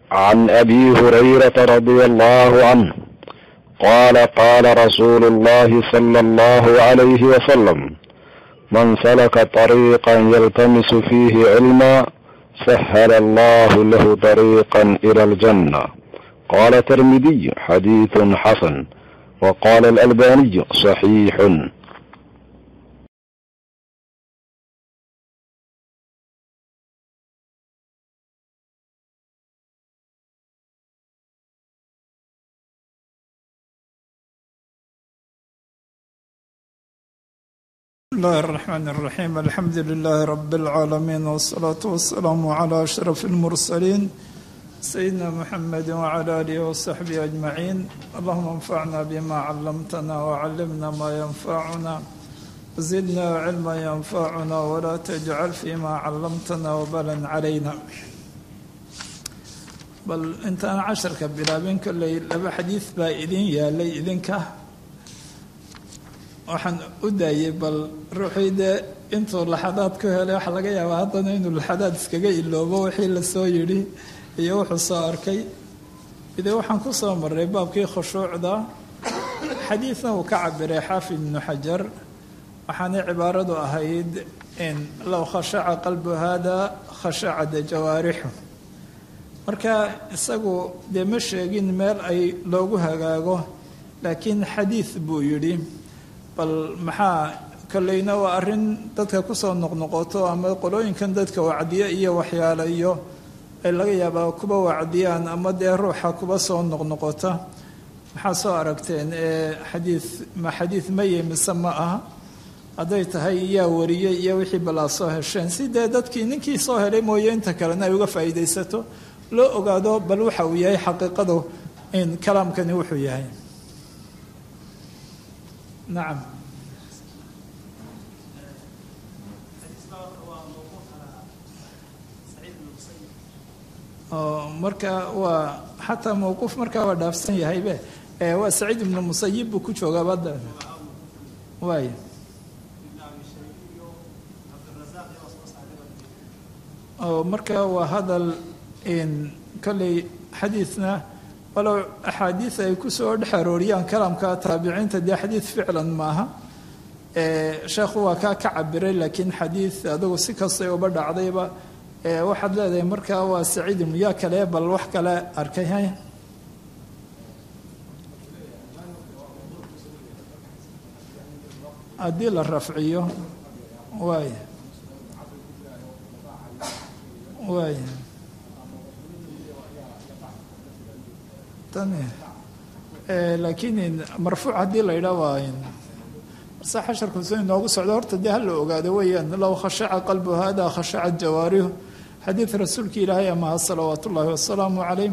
عن ابي هريره رضي الله عنه قال قال رسول الله صلى الله عليه وسلم من سلك طريقا يلتمس فيه علما سهل الله له طريقا الى الجنه قال الترمذي حديث حسن وقال الالباني صحيح بسم الله الرحمن الرحيم الحمد لله رب العالمين والصلاة والسلام على أشرف المرسلين سيدنا محمد وعلى آله وصحبه أجمعين اللهم انفعنا بما علمتنا وعلمنا ما ينفعنا وزدنا علما ينفعنا ولا تجعل فيما علمتنا وبلا علينا بل انت أنا عشرك بلابين كل لبا حديث با إذن يا لي إذنك waxaan u daayey bal ruuxii dee intuu laxadaad ku helay waxaa laga yaabaa haddana inuu laxadaad iskaga iloobo wixii la soo yidhi iyo wuxuu soo arkay ide waxaan ku soo marray baabkii khushuucda xadiidna uu ka cabiray xaafid ibnu xajar waxaanay cibaaradu ahayd in low khashaca qalbu hada khashacada jawaarixu marka isagu dee ma sheegin meel ay loogu hagaago laakiin xadiid buu yidhi bal maxaa kolleyna waa arrin dadka kusoo noqnoqoto ama qolooyinkan dadka wacdiya iyo waxyaale iyo ay laga yaabaa kuba wacdiyaan ama dee ruuxa kuba soo noqnoqota maxaa soo aragteen ee xadiid ma xadiid maye mise ma aha hadday tahay yaa wariyey iyo wixii balaa soo hesheen si dee dadkii ninkii soo helay mooye inta kalena ay uga faa'iidaysato loo ogaado bal waxa uu yahay xaqiiqadu in kalaamkani wuxuu yahay nacam oo marka waa xataa mawquuf markaa waa dhaafsan yahaybe waa saciid ibnu musayib buu ku joogaa badda waay oo marka waa hadal in kolley xadiidna walow axaadiid ay kusoo dhex arooriyaan kalaamka taabiciinta dee xadiid ficlan maaha sheekhu waa kaa ka cabiray laakiin xadiid adugu si kastay uba dhacdayba waxaad leedahay markaa waa saciid ibnu yaa kale bal wax kale arkay hay haddii la rafciyo waay waay laakiin marfuuc haddii la yidhaa waa marse xasharku si inoogu socdo horta dee hala ogaado weeyaan low khashaca qalbu hada khashacat jawaarihu xadiid rasuulka ilaahay amaha salawaatu ullaahi wasalaamu calayh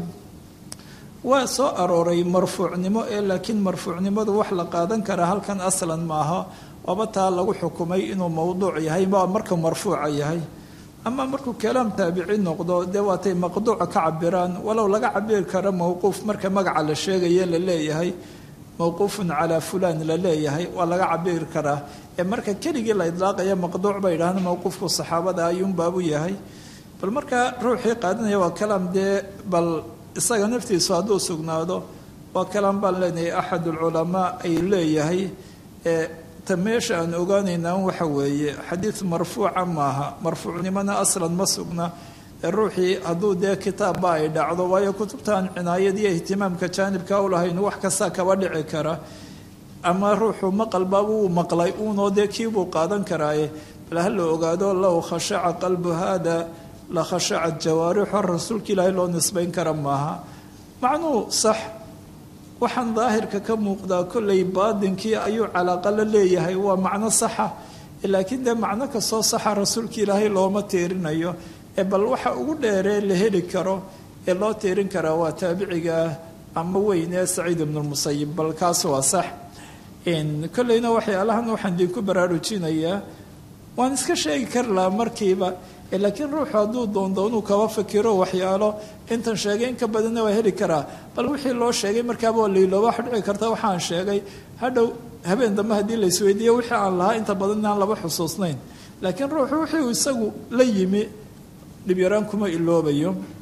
waa soo arooray marfuucnimo ee laakiin marfuucnimadu wax la qaadan karaa halkan aslan maaha waaba taa lagu xukumay inuu mowduuc yahay ma marka marfuuca yahay ama markuu kalaam taabici noqdo dee waatay maqduuca ka cabiraan walow laga cabiri karo mowquuf marka magaca la sheegaye la leeyahay mowquufun calaa fulaan la leeyahay waa laga cabiri karaa ee marka keligii la idlaaqaya maqduuc ba yidhaahda mowquufku saxaabada ayuunbaabu yahay bal marka ruuxii qaadanaya waa kalaam dee bal isaga naftiisu hadduu sugnaado waa kalaam baan leenahay axad ulculamaa ay leeyahay ta meesha aan ogaanaynaa waxa weeye xadiid marfuuca maaha marfuucnimona aslan ma sugna ruuxii hadduu dee kitaabba ay dhacdo waayo kutubtaan cinaayad iyo ihtimaamka jaanibka u lahayn wax kasta kaba dhici kara ama ruuxu maqalba wuu maqlay uunoo dee kiibuu qaadan karaaye bal ha la ogaado low khashaca qalbu hada la khashacat jawaarixo rasuulka ilaahay loo nisbayn kara maaha macnuu sax waxaan daahirka ka muuqdaa kollay baadinkii ayuu calaaqa la leeyahay waa macno saxa laakiin dee macno kastoo saxa rasuulka ilaahay looma tiirinayo ee bal waxa ugu dheeree la heli karo ee loo tiirin karaa waa taabiciga ama weyn ee saciid ibnulmusayib bal kaas waa sax kolleyna waxyaalahan waxaan idinku baraarujinayaa waan iska sheegi kari lahaa markiiba laakiin ruuxu hadduu doondoonuu kaba fikiro waxyaalo intan sheegay in ka badanna waa heli karaa bal wixii loo sheegay markaaba waa lailooba waxa dhici karta waxaan sheegay hadhow habeen dambe haddii la isweydiiyo wixii aan lahaa inta badan inaan laba xusuusnayn laakiin ruuxu wixii uu isagu la yimi dhibyaraan kuma iloobayo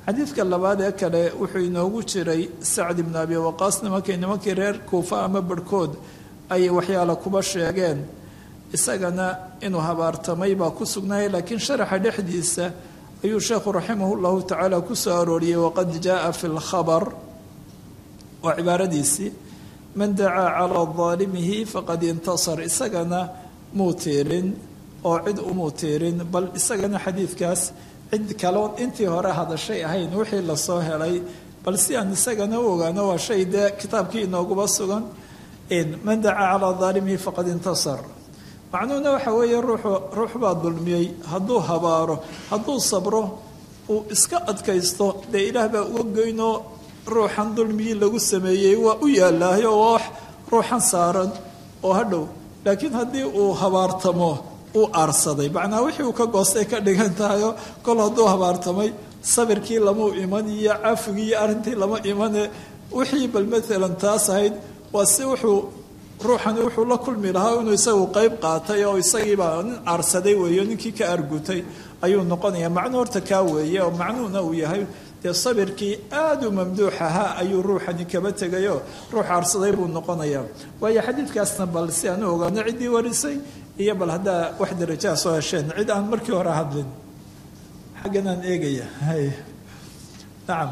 xadiidka labaad ee kale wuxuu inoogu jiray sacd ibnu abi waqaas nimankii nimankii reer kuufa ama barhkood ay waxyaala kuba sheegeen isagana inuu habaartamay baa ku sugnaaya laakiin sharaxa dhexdiisa ayuu sheekhu raximah llahu tacaala ku soo arooriyey waqad jaaa fi lkhabar waa cibaaradiisii man dacaa calaa daalimihi faqad intasar isagana muu tiirin oo cid umuu tiirin bal isagana xadiidkaas cid kaloon intii hore hadashay ahayn wixii lasoo helay bal si aan isagana u ogaano waa shay dee kitaabkii inooguba sugan man dacaa calaa daalimihi faqad intasar macnuhuna waxa weeye ruuxu ruux baa dulmiyey hadduu habaaro hadduu sabro uu iska adkaysto dee ilaah baa uga goynoo ruuxan dulmigii lagu sameeyey waa u yaallaayo oo wax ruuxan saaran oo hadhow laakiin haddii uu habaartamo uu aarsaday macnaa wixii uu ka goostay ka dhigan tahayo kol hadduu habaartamay sabirkii lamau iman iyo cafigii iyo arrintii lama imane wixii bal maalan taas ahayd waa si wuxuu ruuxani wuxuu la kulmi lahaa inuu isagu qeyb qaatay oo isagiibaa nin aarsaday weeyo ninkii ka argutay ayuu noqonaya macnuu horta kaa weeye oo macnuhuna uu yahay dee sabirkii aada u mamduux ahaa ayuu ruuxani kaba tegayo ruux aarsaday buu noqonayaa waayo xadiidkaasna bal si aan u ogaano ciddii warisay iyo bal haddaa wax darajaha soo hesheen cid aan markii hore hadlin xaggan aan eegaya hay nacam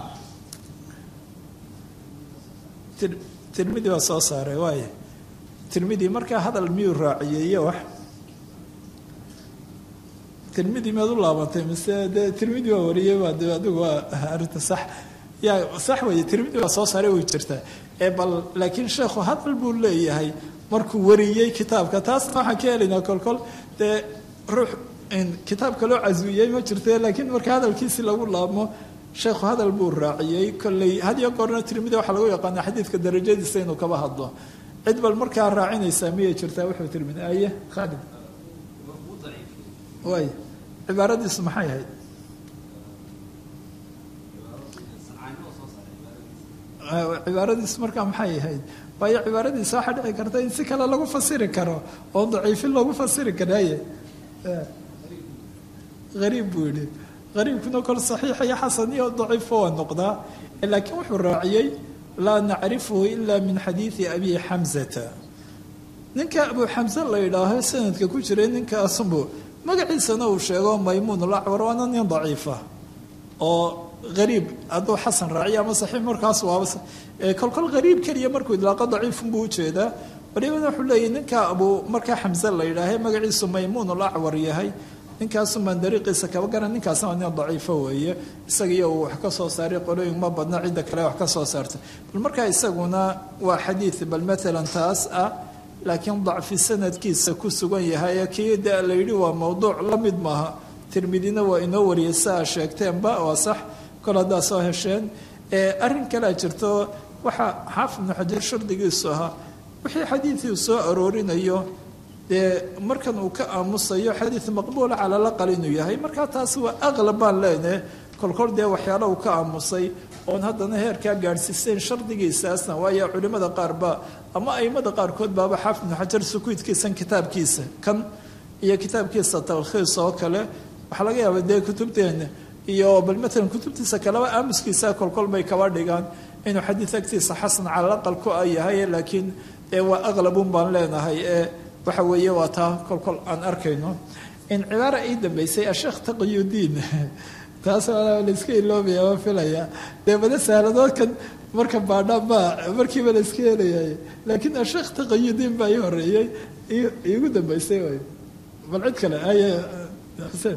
tirmidi baa soo saaray waay tirmidi markaa hadal miyuu raaciyey iyo wax tirmidi miyaad u laabatay mise dee tirmidi waa wariyey baa de adigu waa arrinta sax yaa sax weeye tirmidi waa soo saaray way jirtaa ee bal laakiin sheekhu hadal buu leeyahay markuu wariyey kitaabka taasna waxaan ka helaynaa kolkol dee ruux kitaabka loo caswiyey ma jirte laakiin marka hadalkiisi lagu laabmo sheekhu hadal buu raaciyey kolley had iyo goorna tirmidi waxaa lagu yaqaana xadiidka darajadiisa inuu kaba hadlo cid bal markaa raacinaysaa miyay jirtaa wuxuu tirmidi aye khaalid waay cibaaradiisu maxay ahayd cibaaradiisu markaa maxay ahayd waayo cibaaradiisa waxaa dhici karta in si kale lagu fasiri karo oo daciifin lagu fasiri karaye ariib buu yihi ariibkuna kol saxiixa iyo xasan iyo daciifo waa noqdaa laakiin wuxuu raaciyey laa nacrifuhu ila min xadiidi abi xamzata ninka abu xamse la yidhaaho sanadka ku jiray ninkaasunbu magaciisana uu sheego maymuun lacwar waana nin daciifa oo ariib hadduu xasan raaciyo ama saxiix markaas waaba kolkol hariib keliya markuu idlaaqo daciifunbuu ujeedaa walibana wuxuu leeyahy ninka abu markaa xamse la yidhaahe magaciisu maymuun lacwar yahay ninkaasumaan dariiqiisa kaba garan ninkaasna waa nin daciifo weeye isagiiyo uu wax ka soo saaray qolooyin ma badna cidda kale wax ka soo saartay bal markaa isaguna waa xadiid bal maalan taas ah laakiin dacfi sanadkiisa ku sugan yahay kii de la yidhi waa mowduuc la mid maaha tirmidina waa inoo wariyay si aa sheegteenba waa sax kol haddaa soo hesheen arrin kalea jirto waxaa xaafid ibnu xajar shardigiisu ahaa wixii xadiidkii soo aroorinayo dee markan uu ka aamusayo xadiid maqbuula cala laqal inuu yahay markaa taasi waa aqlab baan leenahe kolkol dee waxyaala uu ka aamusay oon haddana heerkaa gaadhsiisayn shardigiisaasna waayo culimmada qaarba ama aimada qaarkood baaba xaafid ibnu xajar sukuudkiisan kitaabkiisa kan iyo kitaabkiisa talkhiis oo kale waxaa laga yaaba dee kutubteena iyo bal maalan kutubtiisa kaleba aamuskiisa kolkol bay kaba dhigaan inuu xadiid agtiisa xasan cala laqal ku a yahay laakiin dee waa aqlabun baan leenahay ee waxa weeye waa taa kolkol aan arkayno in cibaara ii dambeysay asheekh taqiyudiin taas layska iloobaya waa filaya dee bada sahladoodkan marka baadhaan baa markiiba layska helayay laakiin asheekh taqiyudiin baa ii horeeyey iigu dambeysay way bal cid kale aye xuseen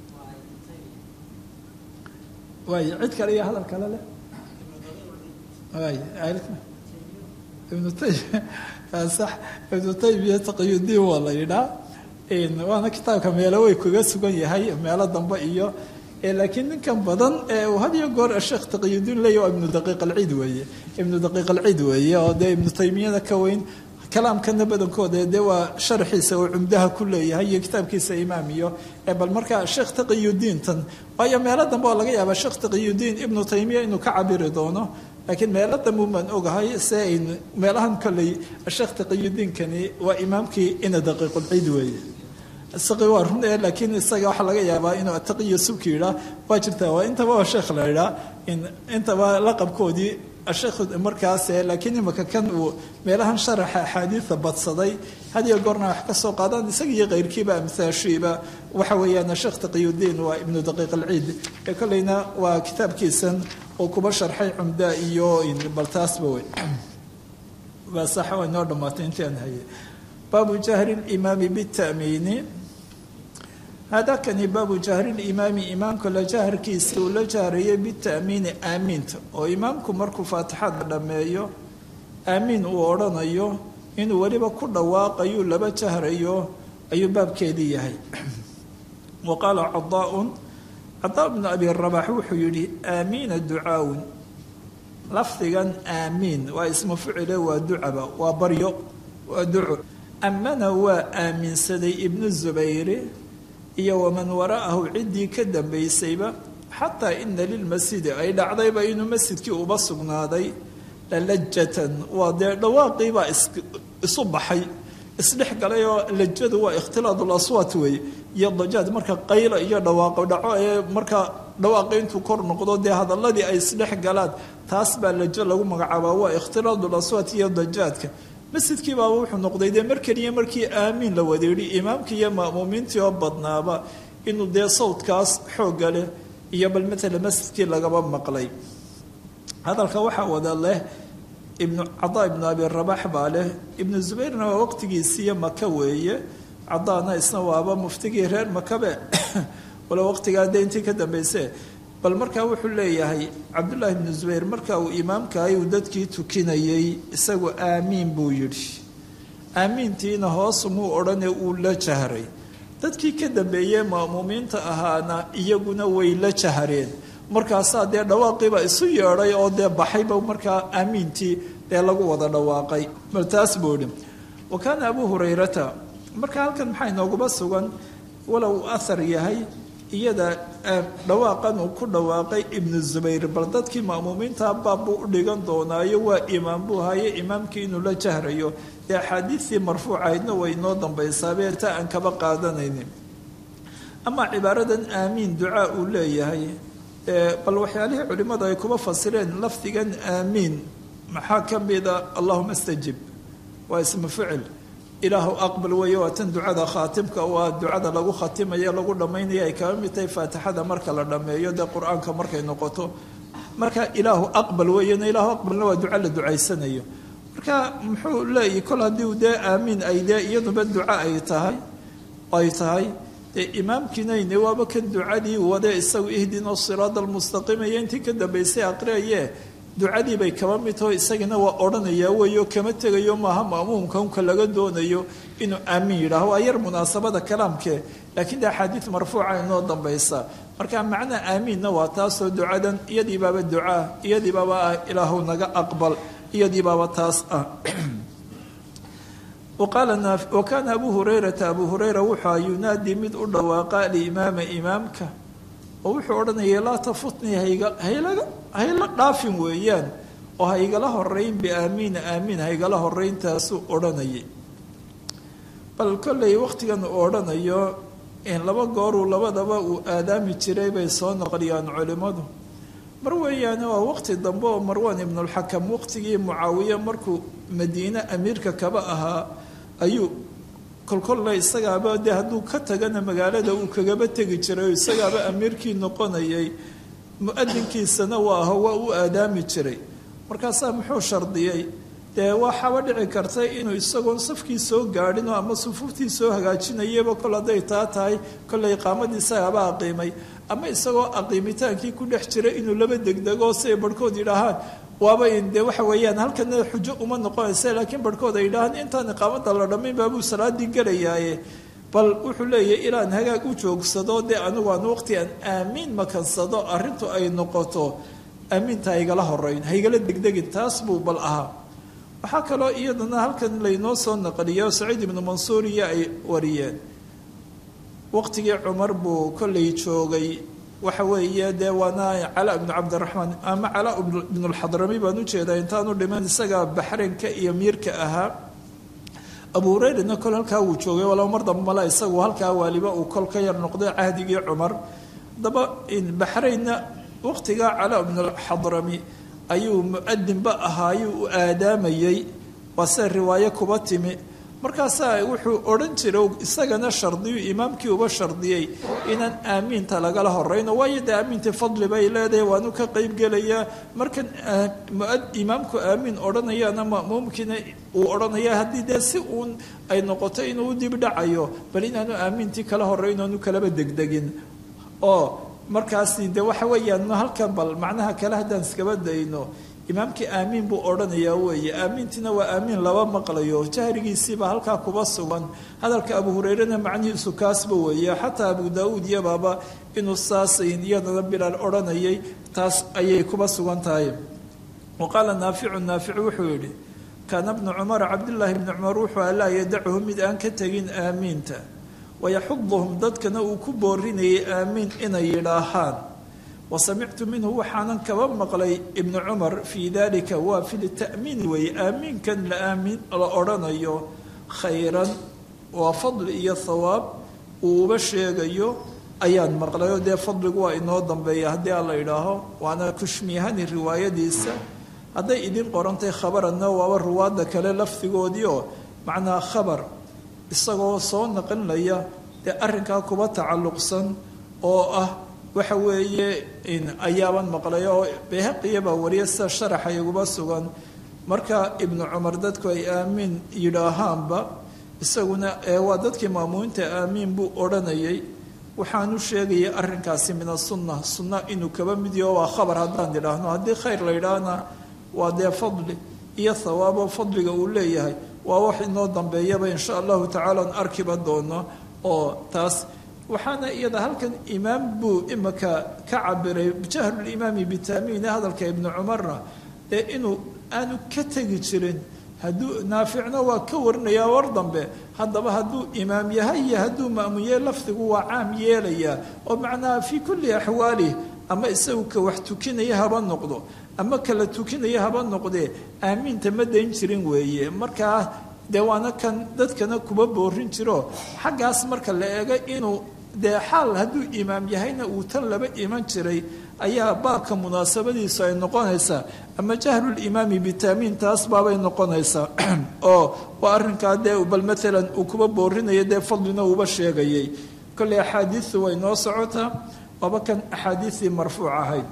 waay cid kale iyo hadal kale leh waay ibnu taymiya sax ibnu taymiya taqiyudiin waa la yidhaa waana kitaabka meelo way kaga sugan yahay meelo dambe iyo laakiin ninkan badan uu had iyo goor sheekh taqiyudiin leeya waa ibnu daqiiq alciid weeye ibnu daqiiq alciid weeye oo dee ibnu taymiyada ka weyn kalaamkana badankooda dee waa sharxiisa uu cumdaha ku leeyahay iyo kitaabkiisa imaam iyo bal markaa sheekh taqiyudiin tan waayo meelo dambe oo laga yaaba sheekh taqiyudiin ibnu taymiya inuu ka cabiri doono laakiin meelo dambe baan ogahay se ayn meelahan kolley sheekh taqiyudiinkani waa imaamkii ina daqiiqulciid weeye saqi waa run ee laakiin isaga waxaa laga yaabaa inuu ataqiyo subki yidhaa waa jirtaa waa intaba waa sheekh la yidhaa intaba laqabkoodii sheekh markaas laakiin imaka kan uu meelahan sharaxa axaadiida badsaday had iyo goorna wax ka soo qaadaan isaga iyo keyrkiiba amsaashiiba waxa weeyaan sheekh taqiyudiin waa ibnu daqiiq alciid ee kolleyna waa kitaabkiisan oo kuba sharxay cumda iyo baltaasba wey waa sax waa inoo dhammaatay intii aan hayay baabu jahri limaami bita'miini haadakani baabu jahri limaami imaamka la jaharkiisa uu la jahrayay bita'miini aamiinta oo imaamku markuu faatixada dhammeeyo aamiin uu odhanayo inuu weliba ku dhawaaqayuu laba jahrayo ayuu baabkeedii yahay wa qaala cadaaun cadaa bnu abi rabax wuxuu yidhi aamiina ducaawun lafdigan aamiin waa ismu ficile waa ducaba waa baryo waa duco amana waa aaminsaday ibnu zubayri iyo waman wara'ahu ciddii ka dambaysayba xataa ina lilmasjidi ay dhacdayba inuu masjidkii uba sugnaaday lalajatan waa dee dhawaaqiibaa isu baxay isdhex galay oo lajadu waa ikhtilaad laswaat weeye iyo dajaad marka qaylo iyo dhawaaqo dhaco ee marka dhawaaqi intuu kor noqdo dee hadaladii ay isdhex galaan taas baa lajo lagu magacaabaa waa ikhtilaadu laswaat iyo dajaadka masjidkii baaba wuxuu noqday dee mar keliya markii aamiin la wadeedhi imaamkii iyo ma'muumiintii oo badnaaba inuu dee sawdkaas xoogga leh iyo bal matala masjidkii lagaba maqlay hadalka waxaa wada leh ibnu cadaa ibnu abi rabax baa leh ibnu zubayrna waa waqtigiisiiyo maka weeye cadaana isna waaba muftigii reer makabe wala waqtigaa dee intii ka dambayse bal markaa wuxuu leeyahay cabdullaahi ibnu zubayr marka uu imaamkahay uu dadkii tukinayey isagu aamiin buu yidhi aamiintiina hoos muu odhane uu la jahray dadkii ka dambeeyey ma'muumiinta ahaana iyaguna way la jahareen markaasaa dee dhawaaqiiba isu yeedhay oo dee baxayba markaa aamiintii dee lagu wada dhawaaqay bal taas buu idhi wa kaana abuu hurayrata marka halkan maxaa inooguba sugan walow uu ahar yahay iyada dhawaaqan uu ku dhawaaqay ibnu zubayr bal dadkii ma'muumiinta baab buu u dhigan doonaayo waa imaam buu haye imaamkii inuu la jahrayo dee axaadiistii marfuucahaydna way inoo dambaysaabee ta aan kaba qaadanaynin amaa cibaaradan aamiin ducaa uu leeyahay bal waxyaalihii culimmadu ay kuba fasireen lafdigan aamiin maxaa ka mida allahuma stajib waa ismu ficil ilaahu aqbal weeye waa tan ducada khaatimka waa ducada lagu khatimayo lagu dhammaynaya ay kaba mid tahay faatixada marka la dhammeeyo dee qur-aanka markay noqoto marka ilaahu aqbal weeyena ilaahu aqbalna waa duco la ducaysanayo marka muxuu leeyahy kol haddii dee aamiin ay dee iyaduba duco ay tahay ay tahay dee imaamkiinayne waaba kan ducadii wade isagu ihdina siraada almustaqiima iyo intii ka dambaysay aqriaye ducadii bay kaba mid taho isagana waa odhanayaa weeyo kama tegayo maaha ma'muumka unka laga doonayo inuu aamiin yidhaaho waa yar munaasabada kalaamkee laakiin de axaadiid marfuuca inoo dambaysa marka macnaa aamiinna waa taasoo ducadan iyadii baaba ducaa iyadii baaba ah ilaahu naga aqbal iyadii baaba taas ah wa kaana abuu hurayrata abuu hurayra wuxua yunaadii mid u dhawaaqa alimaama imaamka oo wuxuu odhanayay laa tafutnii hayla dhaafin weeyaan oo haygala horeyn biaamiina aamiin haygala horeyntaasuu odhanayay bal kollay wakhtigan uu odhanayo laba gooruu labadaba uu aadaami jiray bay soo noqliyaan culimmadu mar weeyaane waa waqti dambe oo marwan ibnulxakam waqtigii mucaawiye markuu madiine amiirka kaba ahaa ayuu kolkolle isagaaba dee hadduu ka tagana magaalada uu kagaba tegi jiray oo isagaaba amiirkii noqonayay mu-adinkiisana waa aho waa u aadaami jiray markaasaa muxuu shardiyey dee waxaaba dhici karta inuu isagoon safkii soo gaadhinoo ama sufuuftii soo hagaajinayaba kol hadday taa tahay kollay iqaamadii isagaaba aqiimay ama isagoo aqiimitaankii ku dhex jira inuu laba degdego siay barhkood yidhaahaan waaba dee waxa weeyaan halkana xujo uma noqonaysa laakiin barhkood ay yidhaahaan intaan iqaamada la dhammayn baabuu salaadii gelayaaye bal wuxuu leeyahy ilaan hagaag u joogsado dee anigu aan waqti aan aamiin makansado arrintu ay noqoto aamiinta haygala horeyn haygala degdegin taas buu bal ahaa waxaa kaloo iyadana halkan laynoo soo naqliyo saciid ibnu mansuur iyo ay wariyeen waqtigii cumar buu kollay joogay waxa weeye dee waana calaa ibnu cabdiraxmaan ama calaa ibnulxadrami baan ujeedaa intaanu dhiman isagaa baxreenka iyo miirka ahaa abu hurayrana kol halkaa wuu joogay walow mar dambe male isagu halkaa waaliba uu kol ka yar noqday cahdigii cumar haddaba baxraynna waqtigaa calaa bnulxadrami ayuu mu-adinba ahaayuu u aadaamayey waa sida riwaayo kuba timi markaasaa wuxuu odhan jiray isagana shardiyu imaamkii uba shardiyey inaan aamiinta lagala horeyno waayo dee aamiintii fadli bay leedahay waanu ka qeybgelayaa markan imaamku aamiin odhanayana ma'muumkiina uu odhanaya haddii dee si uun ay noqoto inuu u dib dhacayo bal inaanu aamiintii kala horeyn oonu kalaba degdegin oo markaasi de waxa weeyaan halkan bal macnaha kale haddaan iskaba dayno imaamkii aamiin buu odhanayaa weeye aamiintiina waa aamiin laba maqlayo jahrigiisiiba halkaa kuba sugan hadalka abu hurayrena macnihiisu kaasba weeye xataa abu daauud iyabaaba inuu saasayn iyadana bilaal odhanayay taas ayay kuba sugan tahay wa qaala naaficu naafic wuxuu yidhi kaana bnu cumara cabdillaahi bni cumar wuxuu alaa yadachu mid aan ka tegin aamiinta wayaxuduhum dadkana uu ku boorinayay aamiin inay yidhaahaan wasamictu minhu waxaanan kaba maqlay ibnu cumar fii dalika waa fi lita'miin weeye aamiinkan laaamin la odhanayo khayran waa fadli iyo thawaab uu uba sheegayo ayaan maqlayo dee fadligu waa inoo dambeeya haddii aan la yidhaaho waana kushmiyahani riwaayadiisa hadday idin qorantay khabaranna waaba ruwaadda kale lafdigoodii oo macnaa khabar isagoo soo naqinlaya dee arrinkaa kuba tacalluqsan oo ah waxa weeye ayaaban maqlay oo bayhaqiyabaa wariya sida sharaxa iguba sugan marka ibnu cumar dadku ay aamiin yidhaahaanba isaguna waa dadkii maamuuminta aamiin buu odhanayay waxaanu sheegayay arrinkaasi min asunna sunna inuu kaba mid yaho waa khabar haddaan idhaahno haddii khayr la yidhaahna waa dee fadli iyo thawaabo fadliga uu leeyahay waa wax inoo dambeeyaba insha allahu tacaala an arkiba doono oo taas waxaana iyada halkan imaam buu imaka ka cabiray jahlulimaami bitamiine hadalka ibnu cumarna ee inuu aanu ka tegi jirin hadduu naaficna waa ka warinayaa war dambe haddaba hadduu imaam yahay iyo hadduu ma'muye lafdigu waa caam yeelayaa oo macnaha fii kulli axwaalih ama isagu ka wax tukinaya haba noqdo ama kala tukinaya haba noqdee aamiinta ma dayn jirin weeye markaa dee waana kan dadkana kuba boorin jiro xaggaas marka la eego inuu dee xaal hadduu imaam yahayna uu tan laba iman jiray ayaa baabka munaasabadiisu ay noqonaysaa ama jahlulimaami bitamiin taas baabay noqonaysaa oo waa arrinkaa dee bal maalan uu kuba boorinaya dee fadlina uuba sheegayay kolley axaadiistu way noo socotaa waaba kan axaadiistii marfuuc ahayd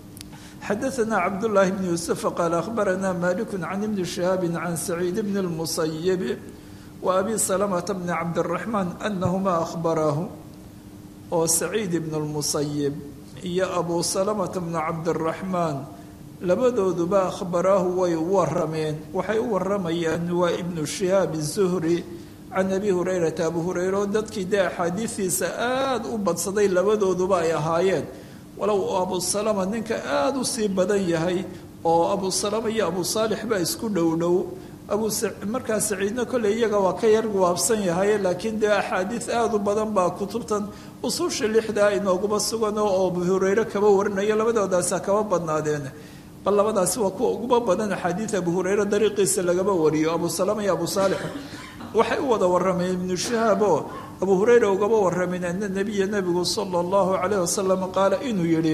xadaثna cabdالlahi bn yuسufa qaal akhbarana malik can ibni shihaabi can saciid bn اlmusayib wa abi salamata bni cabdالraxmaan anahuma akhbaraahu oo saciid ibn اlmusayib iyo abu salamata bnu cabdالraxmaan labadooduba akhbaraahu way u warameen waxay u waramayaan waa ibnu shihaab الzuhri can abi hurayrata abu hureyre oo dadkii dee axaadiistiisa aada u badsaday labadooduba ay ahaayeen walow abu salama ninka aada u sii badan yahay oo abu salama iyo abu saalix baa isku dhow dhow abu markaa saciidna kolley iyaga waa ka yar waabsan yahay laakiin dee axaadiis aada u badan baa kutubtan usuusha lixdaa inooguba sugan oo abu hureyre kaba warinaya labadoodaasa kaba badnaadeen bal labadaasi waa kuwa uguba badan axaadiis abu hureyre dariiqiisa lagaba wariyo abu salama iyo abu saalix waxay u wada warameen ibnu shahaab oo abu hureyra ugaba warameen ana nabiya nabigu sala allahu calayh wasalam qaala inuu yidhi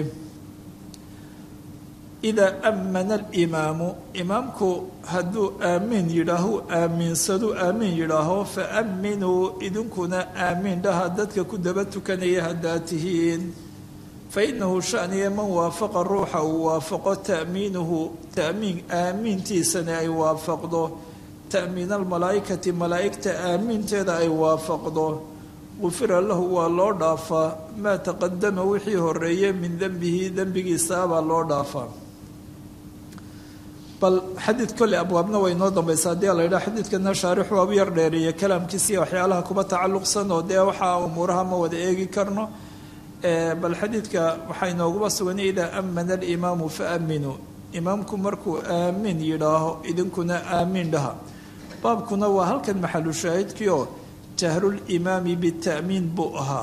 idaa aamana alimaamu imaamku hadduu aamiin yidhaaho aamiinsaduu aamiin yidhaaho fa aaminuu idinkuna aamiin dhaha dadka ku daba tukanaya haddaa tihiin fa inahu shaniya man waafaqa ruuxa uu waafaqo ta'miinuhu ta'miin aamiintiisana ay waafaqdo ta'miin almalaa'ikati malaa'igta aaminteeda ay waafaqdo gufira lahu waa loo dhaafaa maa taqadama wixii horeeyey min dembihi dembigiisaabaa loo dhaafaa bal xadiid kolley abwaabna way inoo dambaysa haddii la yidhaha xadiidkana shaarixu waabu yar dheereeye kalaamkiisiiyo waxyaalaha kuba tacalluqsan oo dee waxaa umuuraha ma wada eegi karno bal xadiidka waxaa inooguba sugan idaa amana alimaamu fa aaminuu imaamku markuu aamin yidhaaho idinkuna aamiin dhaha baabkuna waa halkan maxalu shaahidkii oo jahrulimaami bita'miin buu ahaa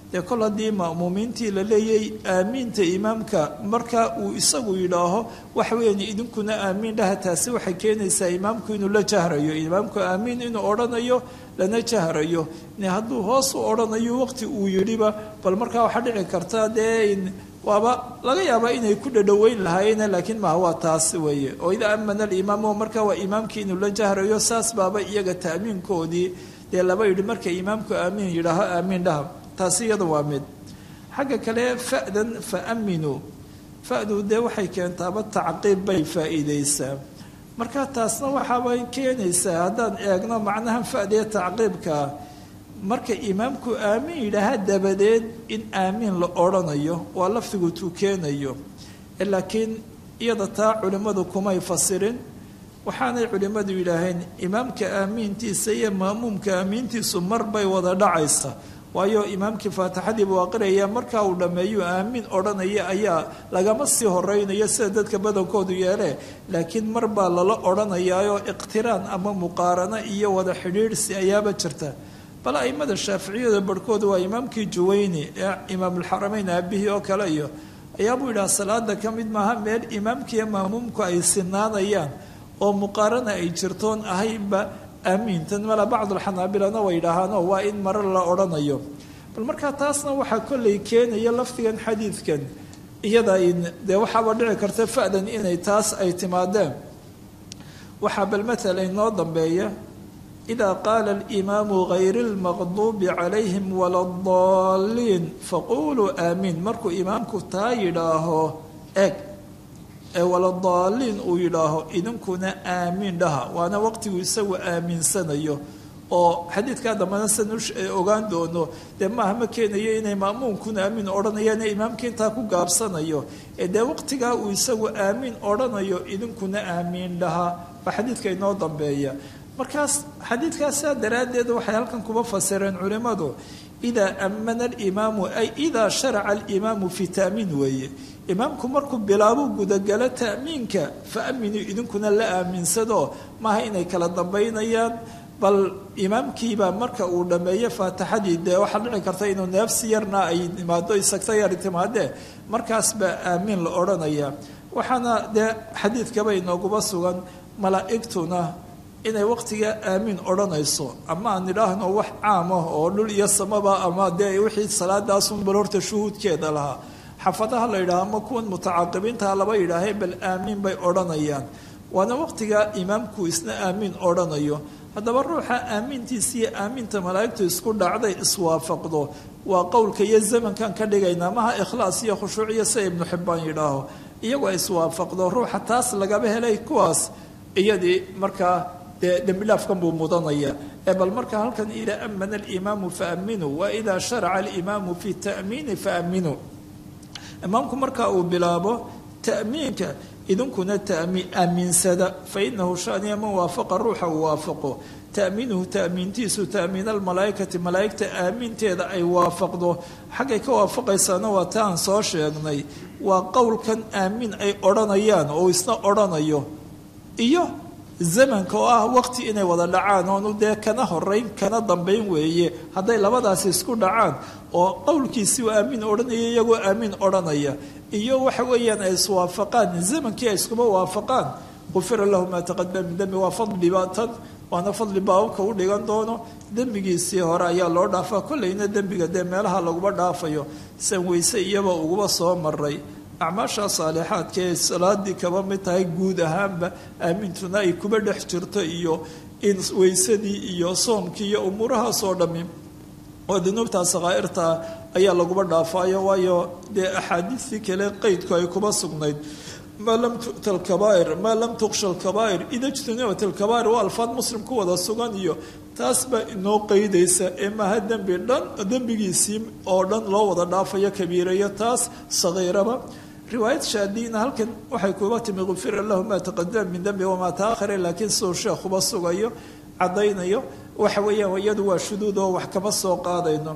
dee kol haddii ma'muumiintii la leeyay aamiinta imaamka marka uu isagu yidhaaho waxa weeyaan idinkuna aamiin dhaha taasi waxay keenaysaa imaamku inuu la jahrayo imaamku aamiin inuu odhanayo lana jahrayo hadduu hoos u odhanayo waqti uu yidhiba bal markaa waxaa dhici karta dee waaba laga yaabaa inay ku dhadhoweyn lahaayeen laakiin maha waa taas weeye oo idaa amana alimaamu marka waa imaamkii inuu la jahrayo saas baaba iyaga ta'miinkoodii dee laba yidhi marka imaamku aamiin yidhaaho aamiin dhaha taasi iyada waa mid xagga kale fa'dan fa aminuu fa'du dee waxay keentaaba tacqiib bay faa'iideysaa marka taasna waxaabay keenaysaa haddaan eegno macnaha fa'dee tacqiibkaa marka imaamku aamiin yidhaaha dabadeed in aamiin la odhanayo waa lafdigu tukeenayo laakiin iyada taa culimmadu kumay fasirin waxaanay culimmadu yidhaaheen imaamka aamiintiisa iyo ma'muumka aamiintiisu mar bay wada dhacaysa waayo imaamkii faatixadii buu aqriyaya markaa uu dhammeeyu aamiin odhanaya ayaa lagama sii horeynayo sida dadka badankoodu yeelee laakiin mar baa lala odhanayaayoo iqtiraan ama muqaarano iyo wada xidhiidhsi ayaaba jirta bal aimada shaaficiyada barhkooda waa imaamkii juwayni ee imaamulxarameyn aabihii oo kale iyo ayaabuu yidhaha salaada ka mid maaha meel imaamkiiyo maamuumku ay sinaanayaan oo muqaarana ay jirtoon ahaynba aamiintan mala bacdulxanaabilana way yidhaahaanoo waa in mare la odhanayo bal markaa taasna waxaa kollay keenaya lafdigan xadiidkan iyada dee waxaaba dhici karta fa'dan inay taas ay timaadeen waxaa bal matala inoo dambeeya إذا قال الإمام غير المغضوب عليهم ولا الضالين فقولوا آمين markuu imaamku taa yidhaaho eg ee waladaalliin uu yidhaaho idinkuna aamiin dhaha waana waqtigu isagu aaminsanayo oo xadiidkaa dambana san ogaan doono dee maaha ma keenayo inay ma'muunkuna aamiin odhanayaan ee imaamka intaa ku gaabsanayo ee dee waqtigaa uu isagu aamiin odhanayo idinkuna aamiin dhaha baa xadiidka inoo dambeeya markaas xadiidkaas saa daraaddeed waxay halkan kuba fasireen culimmadu idaa ammana alimaamu ay idaa sharaca alimaamu fi ta'miin weeye imaamku markuu bilaabo gudagalo ta'miinka fa aminuu idinkuna la aaminsado maaha inay kala dambaynayaan bal imaamkiibaa marka uu dhammeeyo faatixadii dee waxaa dhici karta inuu neefsi yarna ay imaado isagta yar timaadee markaas baa aamiin la odhanaya waxaana dee xadiidkaba inooguba sugan malaa'igtuna inay waqtiga aamiin odhanayso ama aan idhaahno wax caam ah oo dhul iyo samaba ama dee wixii salaadaasun bal horta shuhuudkeeda lahaa xafadaha la yidhaha ama kuwan mutacaaqibiinta laba yidhaahee bal aamiin bay odhanayaan waana waqtiga imaamku isna aamiin odhanayo haddaba ruuxa aamiintiisa iyo aamiinta malaa'igtu isku dhacday iswaafaqdo waa qowlka iyo zamankan ka dhigaynaa maha ikhlaas iyo khushuuc iyo sida ibnu xibbaan yidhaaho iyagoo iswaafaqdo ruuxa taas lagaba helay kuwaas iyadii markaa dee dembidhaafkan buu mudanaya ee bal marka halkan idaa amana alimaamu faaminuu wa idaa sharaca alimaamu fi ta'miini faaminuu imaamku marka uu bilaabo ta'miinka idinkuna aamiinsada fainahu shaniya man waafaqa ruuxa uu waafaqo ta'miinuhu ta'miintiisu ta'miin almalaa'ikati malaa'igta aaminteeda ay waafaqdo xaggay ka waafaqaysaana waa ta aan soo sheegnay waa qowlkan aamiin ay odhanayaan oo isna odhanayo iyo zamanka oo ah waqti inay wada dhacaan oonu dee kana horeyn kana dambayn weeye hadday labadaasi isku dhacaan oo qowlkiisii uu aamiin odhanaya iyagoo aamiin odhanaya iyo waxa weeyaan ay iswaafaqaan zamankii ay iskuma waafaqaan qufira lahu maa taqadama min dembi waa fadli baatan waana fadli baababka u dhigan doono dembigiisii hore ayaa loo dhaafaa kollayna dembiga dee meelaha laguma dhaafayo san weyse iyaba uguba soo maray acmaasha saalixaadka ee salaadii kaba mid tahay guud ahaanba aamintuna ay kuba dhex jirto iyo in weysadii iyo soomkii iyo umuurahaasoo dhammi oo dunuubta sakaa'irta ayaa laguba dhaafaayo waayo dee axaadiistii kale qeydku ay kuba sugnayd maa lam tu'ta alkabaa'ir maa lam tuqsha alkabaa'ir ida jtunibat alkabaa'ir waa alfaad muslim ku wada sugan iyo taas baa inoo qeydaysa ee maaha dembi dhan dembigiisii oo dhan loo wada dhaafayo kabiirayo taas sagiiraba riwaayad shaadiina halkan waxay kuba timi gufira lahu maa taqadama min dembi wamaa taahare laakiin siduu sheekhuba sugayo caddaynayo waxa weeyaan iyadu waa shuduud oo wax kama soo qaadayno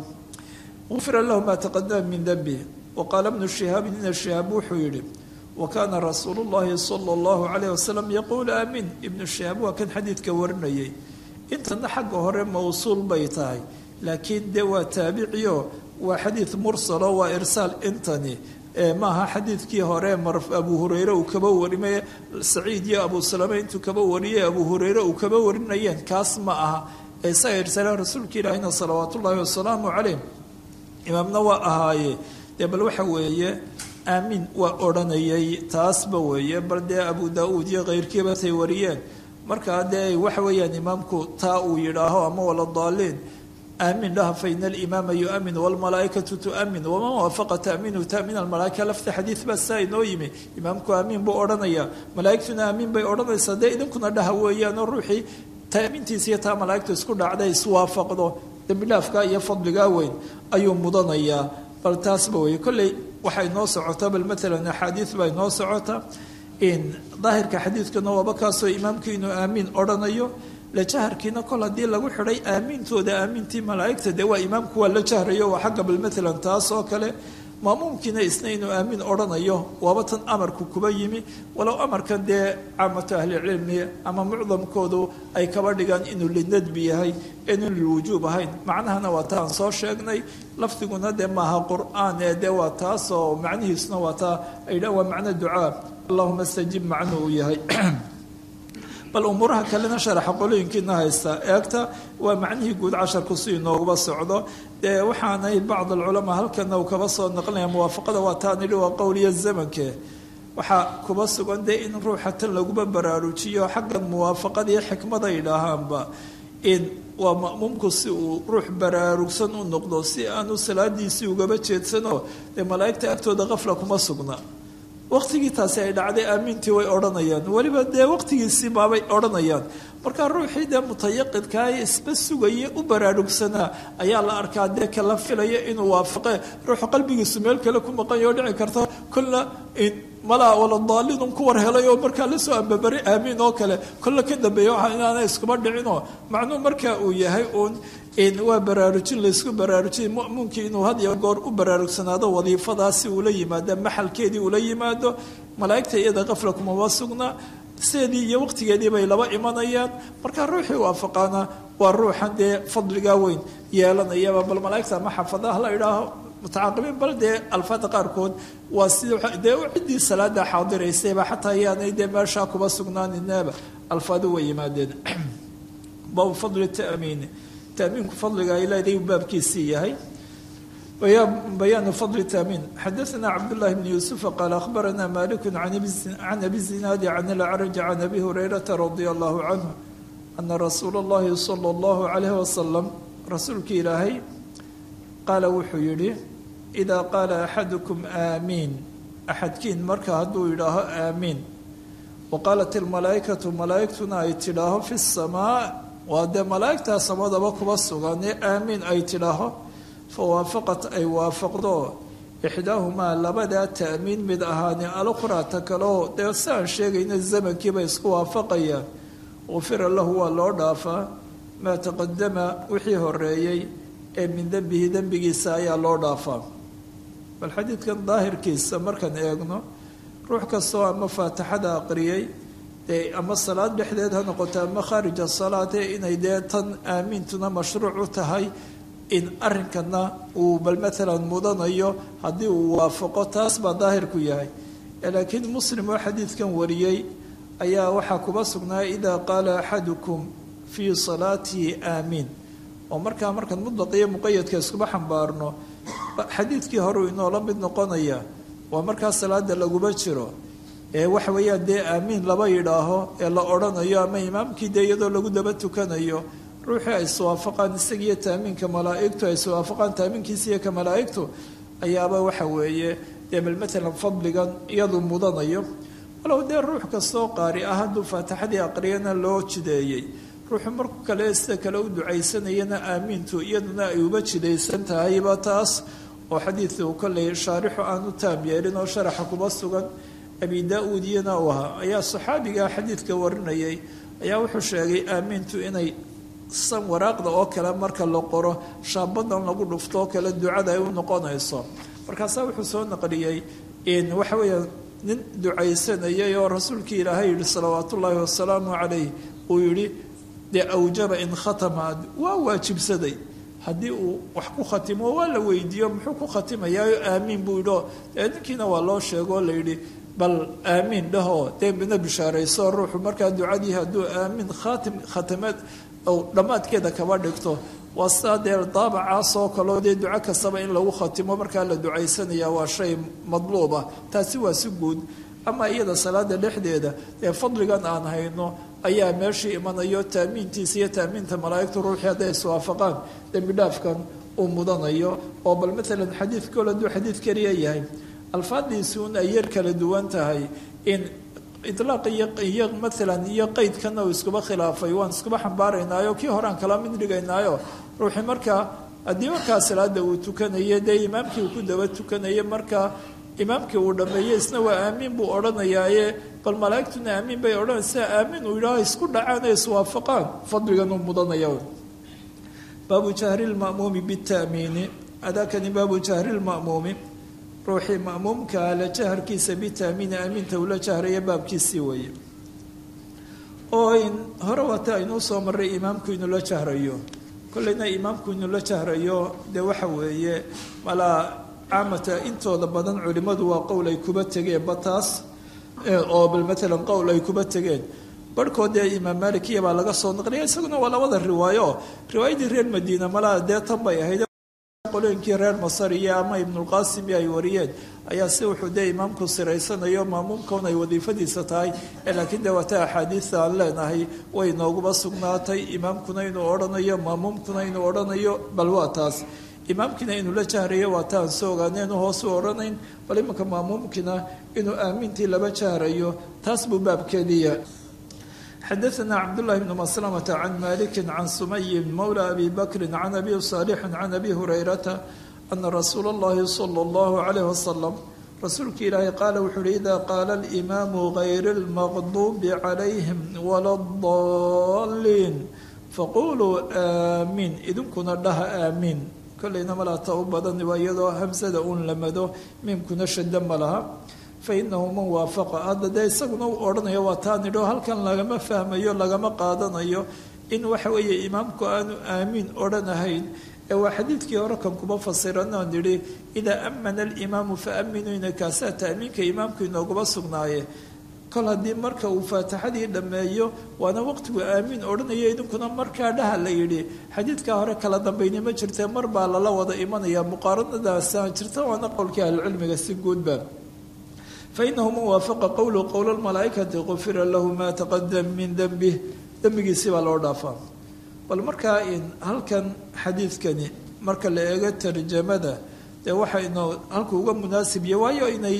gufira lahu maa taqadama min dembi waqaala bnu shihaabin ina shihaab wuxuu yidhi wakaana rasuulu llahi sala allahu calayh wasalam yaquulu aamiin ibnu shihaab waa kan xadiidka warinayay intana xagga hore mawsuul bay tahay laakiin dee waa taabiciyo waa xadiid mursalo waa irsaal intani maaha xadiidkii hore abu hureyre uu kaba warimay saciid iyo abu salame intuu kaba wariyay abu hureyre uu kaba warinayeen kaas ma aha isaga irsaalaha rasuulka ilaahina salawaat ullaahi wasalaamu caleyh imaamna waa ahaaye dee bal waxa weeye aamin waa odhanayay taasba weeye bal dee abu daa-uud iyo keyrkiiba tay wariyeen markaa dee waxa weeyaan imaamku taa uu yidhaaho ama wala daaliin aamin dhaha faina alimaama yuamin wlmalaaikatu tuamin waman waafaqa taaminu tamin almalaaika lafta xadiid baa saa inoo yimi imaamku aamiin buu odhanaya malaaigtuna aamiin bay odhanaysaa dee idinkuna dhaha weeyaanoo ruuxii taamintiisa iyo taa malaaigtu isku dhacday iswaafaqdo dembidhaafka iyo fadligaa weyn ayuu mudanayaa bal taasba wey kolley waxay noo socotaa bal maalan axaadiid baa inoo socota daahirka xadiidkuna waaba kaasoo imaamkii inuu aamiin odhanayo la jaharkiina kol haddii lagu xidhay aamiintooda aamintii malaaigta dee waa imaamku waa la jahrayo waa xagga bal maalan taas oo kale maamuumkiina isna inuu aamiin odhanayo waaba tan amarku kuba yimi walow amarkan dee caamatu ahlicilmi ama mucdamkoodu ay kaba dhigaan inuu linadbi yahay inuu lilwujuub ahayn macnahana waa taan soo sheegnay lafdiguna dee maaha qur-aan ee dee waa taasoo macnihiisuna waa taa ay dha waa macno ducaa allahuma stajib macnu uu yahay bal umuuraha kalena sharaxa qolooyinkiina haysta eegta waa macnihii guud casharku si inooguba socdo dee waxaanay bacd alculamaa halkana uu kaba soo naqlinaya muwaafaqada waa taan idhi waa qowliya zamanke waxaa kuba sugan dee in ruuxa tan laguba baraarujiyo xagga muwaafaqada iyo xikmada yidhaahaanba in waa ma'muumku si uu ruux baraarugsan u noqdo si aanu salaadiisii ugaba jeedsano dee malaa'igta agtooda qafla kuma sugna waqtigii taasi ay dhacday aamiintii way odhanayaan weliba dee waqtigiisii baabay odhanayaan markaa ruuxii dee mutayaqidkaa isba sugaya u baraarugsanaa ayaa la arkaa dee kala filaya inuu waafaqe ruuxu qalbigiisu meel kale ku maqanyo oo dhici karta kolla malaa wala daalidun ku war helay oo markaa lasoo ambabari aamiin oo kale kolla ka dambeeya waxa inaana iskuma dhicinoo macnuu markaa uu yahay uun waa baraarujin laysku baraarujin mu'minkii inuu had iyo goor u baraarugsanaado wadiifadaasi uula yimaado maxalkeedii ula yimaado malaa'igta iyada qafla kumaba sugna sideedii iyo waqtigeedii bay laba imanayaan markaa ruuxii waafaqaana waa ruuxan dee fadligaa weyn yeelanayaba bal malaa'igta ama xafadaha la idhaaho mutacaaqibiin bal dee alfaada qaarkood waa sida dee ciddii salaada xaadiraysayba xataa ayaanay dee meeshaa kuba sugnaaninaba alfaadu way yimaadeen baabu fadli ta'miini تأمينku fadliga ay leedahay uu baabkiisii yahay bayaanu fadli تأمين xadaثna cabdاللahi بن يوسف qال أخbarana malik عan أbi الزinaadi عan الأcrج عan أbi هurayرaةa رadي الله عanه أna rasuul الlahi slى الlaه عalيه وasلم rasuulki ilaahay qaala wuxuu yihi إida qaala أxadكم آamiin axadkiin marka hadduu yidhaaho aamiin وaqaalat الmalaaئikaةu malaa'igtuna ay tidhaaho fi الsamاء waa dee malaa'igtaa samadaba kuba sugan ee aamiin ay tidhaaho fa waafaqat ay waafaqdo ixdaahumaa labadaa ta'miin mid ahaani alukhraa ta kaleo dee si aan sheegayna zamankiiba isku waafaqayaan ufira lahu waa loo dhaafaa maa taqadama wixii horeeyey ee min dembihi dembigiisa ayaa loo dhaafaa bal xadiidkan daahirkiisa markaan eegno ruux kastoo ama faatixada aqriyey dee ama salaad dhexdeed ha noqoto ama khaarija salaad ee inay dee tan aamiintuna mashruuc u tahay in arrinkana uu bal maalan mudanayo haddii uu waafaqo taas baa daahirku yahay laakiin muslim oo xadiidkan wariyey ayaa waxaa kuba sugnaa idaa qaala axadukum fii salaatihi aamiin oo markaa markaan mudlaq iyo muqayadka iskuba xambaarno xadiidkii horeu inoola mid noqonaya waa markaa salaada laguma jiro ee waxa weeyaan dee aamiin laba yidhaaho ee la odhanayo ama imaamkii dee iyadoo lagu daba tukanayo ruuxii ay iswaafaqaan isagiiyo taamiinka malaa'igtu ay iswaafaqaan taamiinkiisa iyo ka malaa'igtu ayaaba waxa weeye dee bal maalan fadligan iyadu mudanayo walow dee ruux kastoo qaari ah hadduu faatixadii aqriyana loo jideeyey ruuxu marku kale sida kale u ducaysanayana aamiintu iyaduna ay uba jidaysan tahayba taas oo xadiidku kolley shaarixu aanu taam yeelin oo sharaxa kuba sugan abi daa-uud iyana uu ahaa ayaa saxaabigaa xadiidka warinayay ayaa wuxuu sheegay aamiintu inay san waraaqda oo kale marka la qoro shaabadan lagu dhufto oo kale ducada ay u noqonayso markaasaa wuxuu soo naqliyey in waxa weeya nin ducaysanayay oo rasuulkii ilaahay yihi salawaat ullaahi wasalaamu calayh uu yihi dee awjaba in khatama waa waajibsaday haddii uu wax ku khatimo waa la weydiiyo muxuu ku khatimayaayo aamiin buu yidhio dee ninkiina waa loo sheego oo layidhi bal aamiin dhahoo dee midna bishaarayso ruuxu markaa ducadii hadduu aamiin khaatim khatameed ou dhammaadkeeda kaba dhigto waa sidaa dee daabacaasoo kaleo dee duco kastaba in lagu khatimo markaa la ducaysanaya waa shay madluub ah taasi waa si guud ama iyada salaada dhexdeeda ee fadligan aan hayno ayaa meeshii imanayo taamiintiisa iyo taamiinta malaa'igtu ruuxii hadday iswaafaqaan dembi dhaafkan uu mudanayo oo bal maalan xadiid kol hadduu xadiid keliya yahay alfaadiisi un ay yar kala duwan tahay in ilaaq iyo maalan iyo qeydkana uu iskuba khilaafay waan iskuba xambaaraynaayo kii horean kala mid dhigaynaayo ruuxii markaa haddii markaa salaada uu tukanayo dee imaamkii uu ku daba tukanayo markaa imaamkii uu dhameeyey isna waa aamiin buu odhanayaaye bal malaa'igtuna aamiin bay odhanaysaa aamiin uu yidhaaho isku dhacaan ee iswaafaqaan fadligan uu mudanaya baabu jahri lma'muumi bita'miini adaakani baabu jahri lma'muumi ruuxii ma'muumkaa la jaharkiisa bita'miini aamiinta uu la jahraya baabkiisii weeye oo in hore waata aynuu soo marray imaamku inuu la jahrayo kollayna imaamku inuu la jahrayo dee waxa weeye malaa caamata intooda badan culimmadu waa qowl ay kuba tegeen bataas oo bal maalan qowl ay kuba tegeen barhkood dee imaam malikiya baa laga soo naqliya isaguna waa labada riwaayo riwaayadii reer madiina malaa dee tan bay ahayd qolooyinkii reer masar iyo ama ibnulqaasimi ay wariyeen ayaa si wuxuu dee imaamku siraysanayo maamuumkaun ay wadiifadiisa tahay laakiin dee waata axaadiista aan leenahay way inooguba sugnaatay imaamkuna inuu odhanayo maamuumkuna inuu odhanayo bal waa taas imaamkiina inuu la jahrayo waa taan soo ogaaneen hoos u odhanayn bal imanka maamuumkiina inuu aamintii laba jahrayo taas buu baabkeediya xadaثna cabdالlahi bn maslamta can maliki can sumayin mawla abi bakri can abi صaalixi can abi hurayrata ana rasuula اllahi salى اllahu عalayh wasalam rasuulka ilaahay qaala wuxuu uhi ida qaala اlimaamu gayr اlmaqdubi calayhim wala اdaliin faquluu aamiin idinkuna dhaha aamiin kollayna malaata u badan waa iyadoo hamsada uun lamado miimkuna shada ma laha fainahu man waafaqa hadda dee isaguna u odhanayo waa taa nidho halkan lagama fahmayo lagama qaadanayo in waxa weeye imaamku aanu aamiin odhanahayn ee waa xadiidkii hore kan kuma fasiranoo nidhi idaa amana alimaamu fa aminuu ina kaasaa taamiinka imaamku inooguma sugnaaye kol haddii marka uu faatixadii dhammeeyo waana waqtigu aamiin odhanayo idinkuna markaa dhaha la yidhi xadiidkaa hore kala dambayni ma jirtee mar baa lala wada imanaya muqaaranadaasa jirta waana qowlkii ahlucilmiga si guudba fainahu man waafaqa qowlu qowla lmalaa'ikati qufira lahu maa taqadam min dembih dembigiisi baa loo dhaafaa bal markaa in halkan xadiidkani marka la eego tarjamada dee waxa inoo halku uga munaasibya waayo inay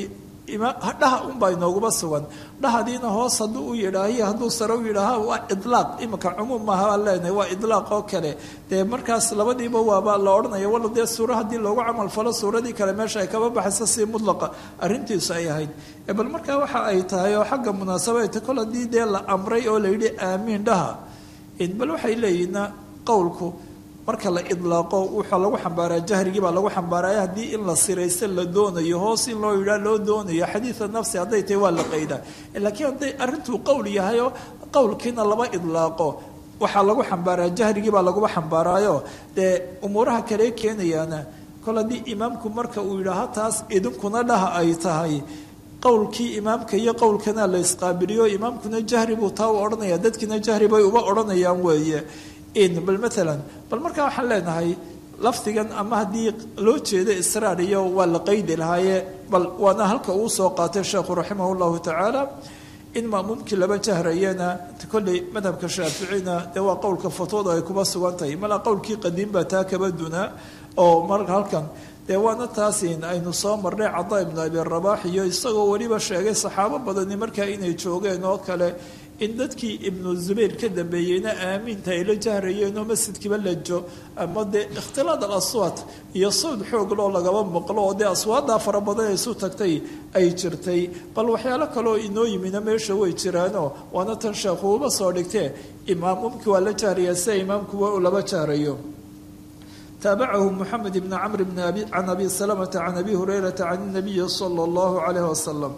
dhaha unbaa inooguma sugan dhahadiina hoos hadduu u yidhaahiyo hadduu sare u yidhaaha waa idlaaq iminka cumuum maaha baan leenahay waa idlaaq oo kale dee markaas labadiiba waaba la odhanaya walla dee suuro haddii loogu camal falo suuradii kale meesha ay kaba baxayso si mudlaqa arrintiisu ay ahayd bal markaa waxa ay tahay oo xagga munaasabata kol haddii dee la amray oo la yidhi aamiin dhaha bal waxay leeyihiina qowlku marka la idlaaqo waxaa lagu xambaaraa jahrigii baa lagu xambaaraya haddii in la siraysto la doonayo hoos in loo yidhaa loo doonayo xadiida nafsi hadday tahay waa la qaydaa laakiin hadday arrintuu qowl yahayoo qowlkiina laba idlaaqo waxaa lagu xambaaraa jahrigii baa laguba xambaaraayo dee umuuraha kale keenayaana kol haddii imaamku marka uu yidhaaha taas idinkuna dhaha ay tahay qowlkii imaamka iyo qowlkana la isqaabiliyo imaamkuna jahri buu taa u odhanaya dadkiina jahri bay uba odhanayaan weeye bal maalan bal markaa waxaan leenahay lafdigan ama haddii loo jeedo israar iyo waa la qaydi lahaaye bal waana halka uu soo qaatay sheekhu raximah llahu tacaala in maamuumkii laba jahrayana kolley madhabka shaaficina dee waa qowlka fatwada ay kuba sugan tahay malaa qowlkii qadiim baa taa kaba dunaa oo mar halkan dee waana taasin aynu soo marnay cada ibnu abi rabax iyo isagoo weliba sheegay saxaabo badani markaa inay joogeen oo kale in dadkii ibnu zubayr ka dambeeyeyna aamiinta ay la jahrayeenoo masjidkiiba lajo ama dee ikhtilaad al aswaat iyo sawd xoog loo lagaba maqlo oo dee aswaaddaa fara badan ay isu tagtay ay jirtay bal waxyaalo kaleoo inoo yimina meesha way jiraanoo waana tan sheekhuuba soo dhigtee imaamumkii waa la jahrayaa sida imaamkuwa uu laba jahrayo taabacahu moxamed ibni camr bn can abi salamata can abi hurayrata can inabiyi sala allahu calayh wasalam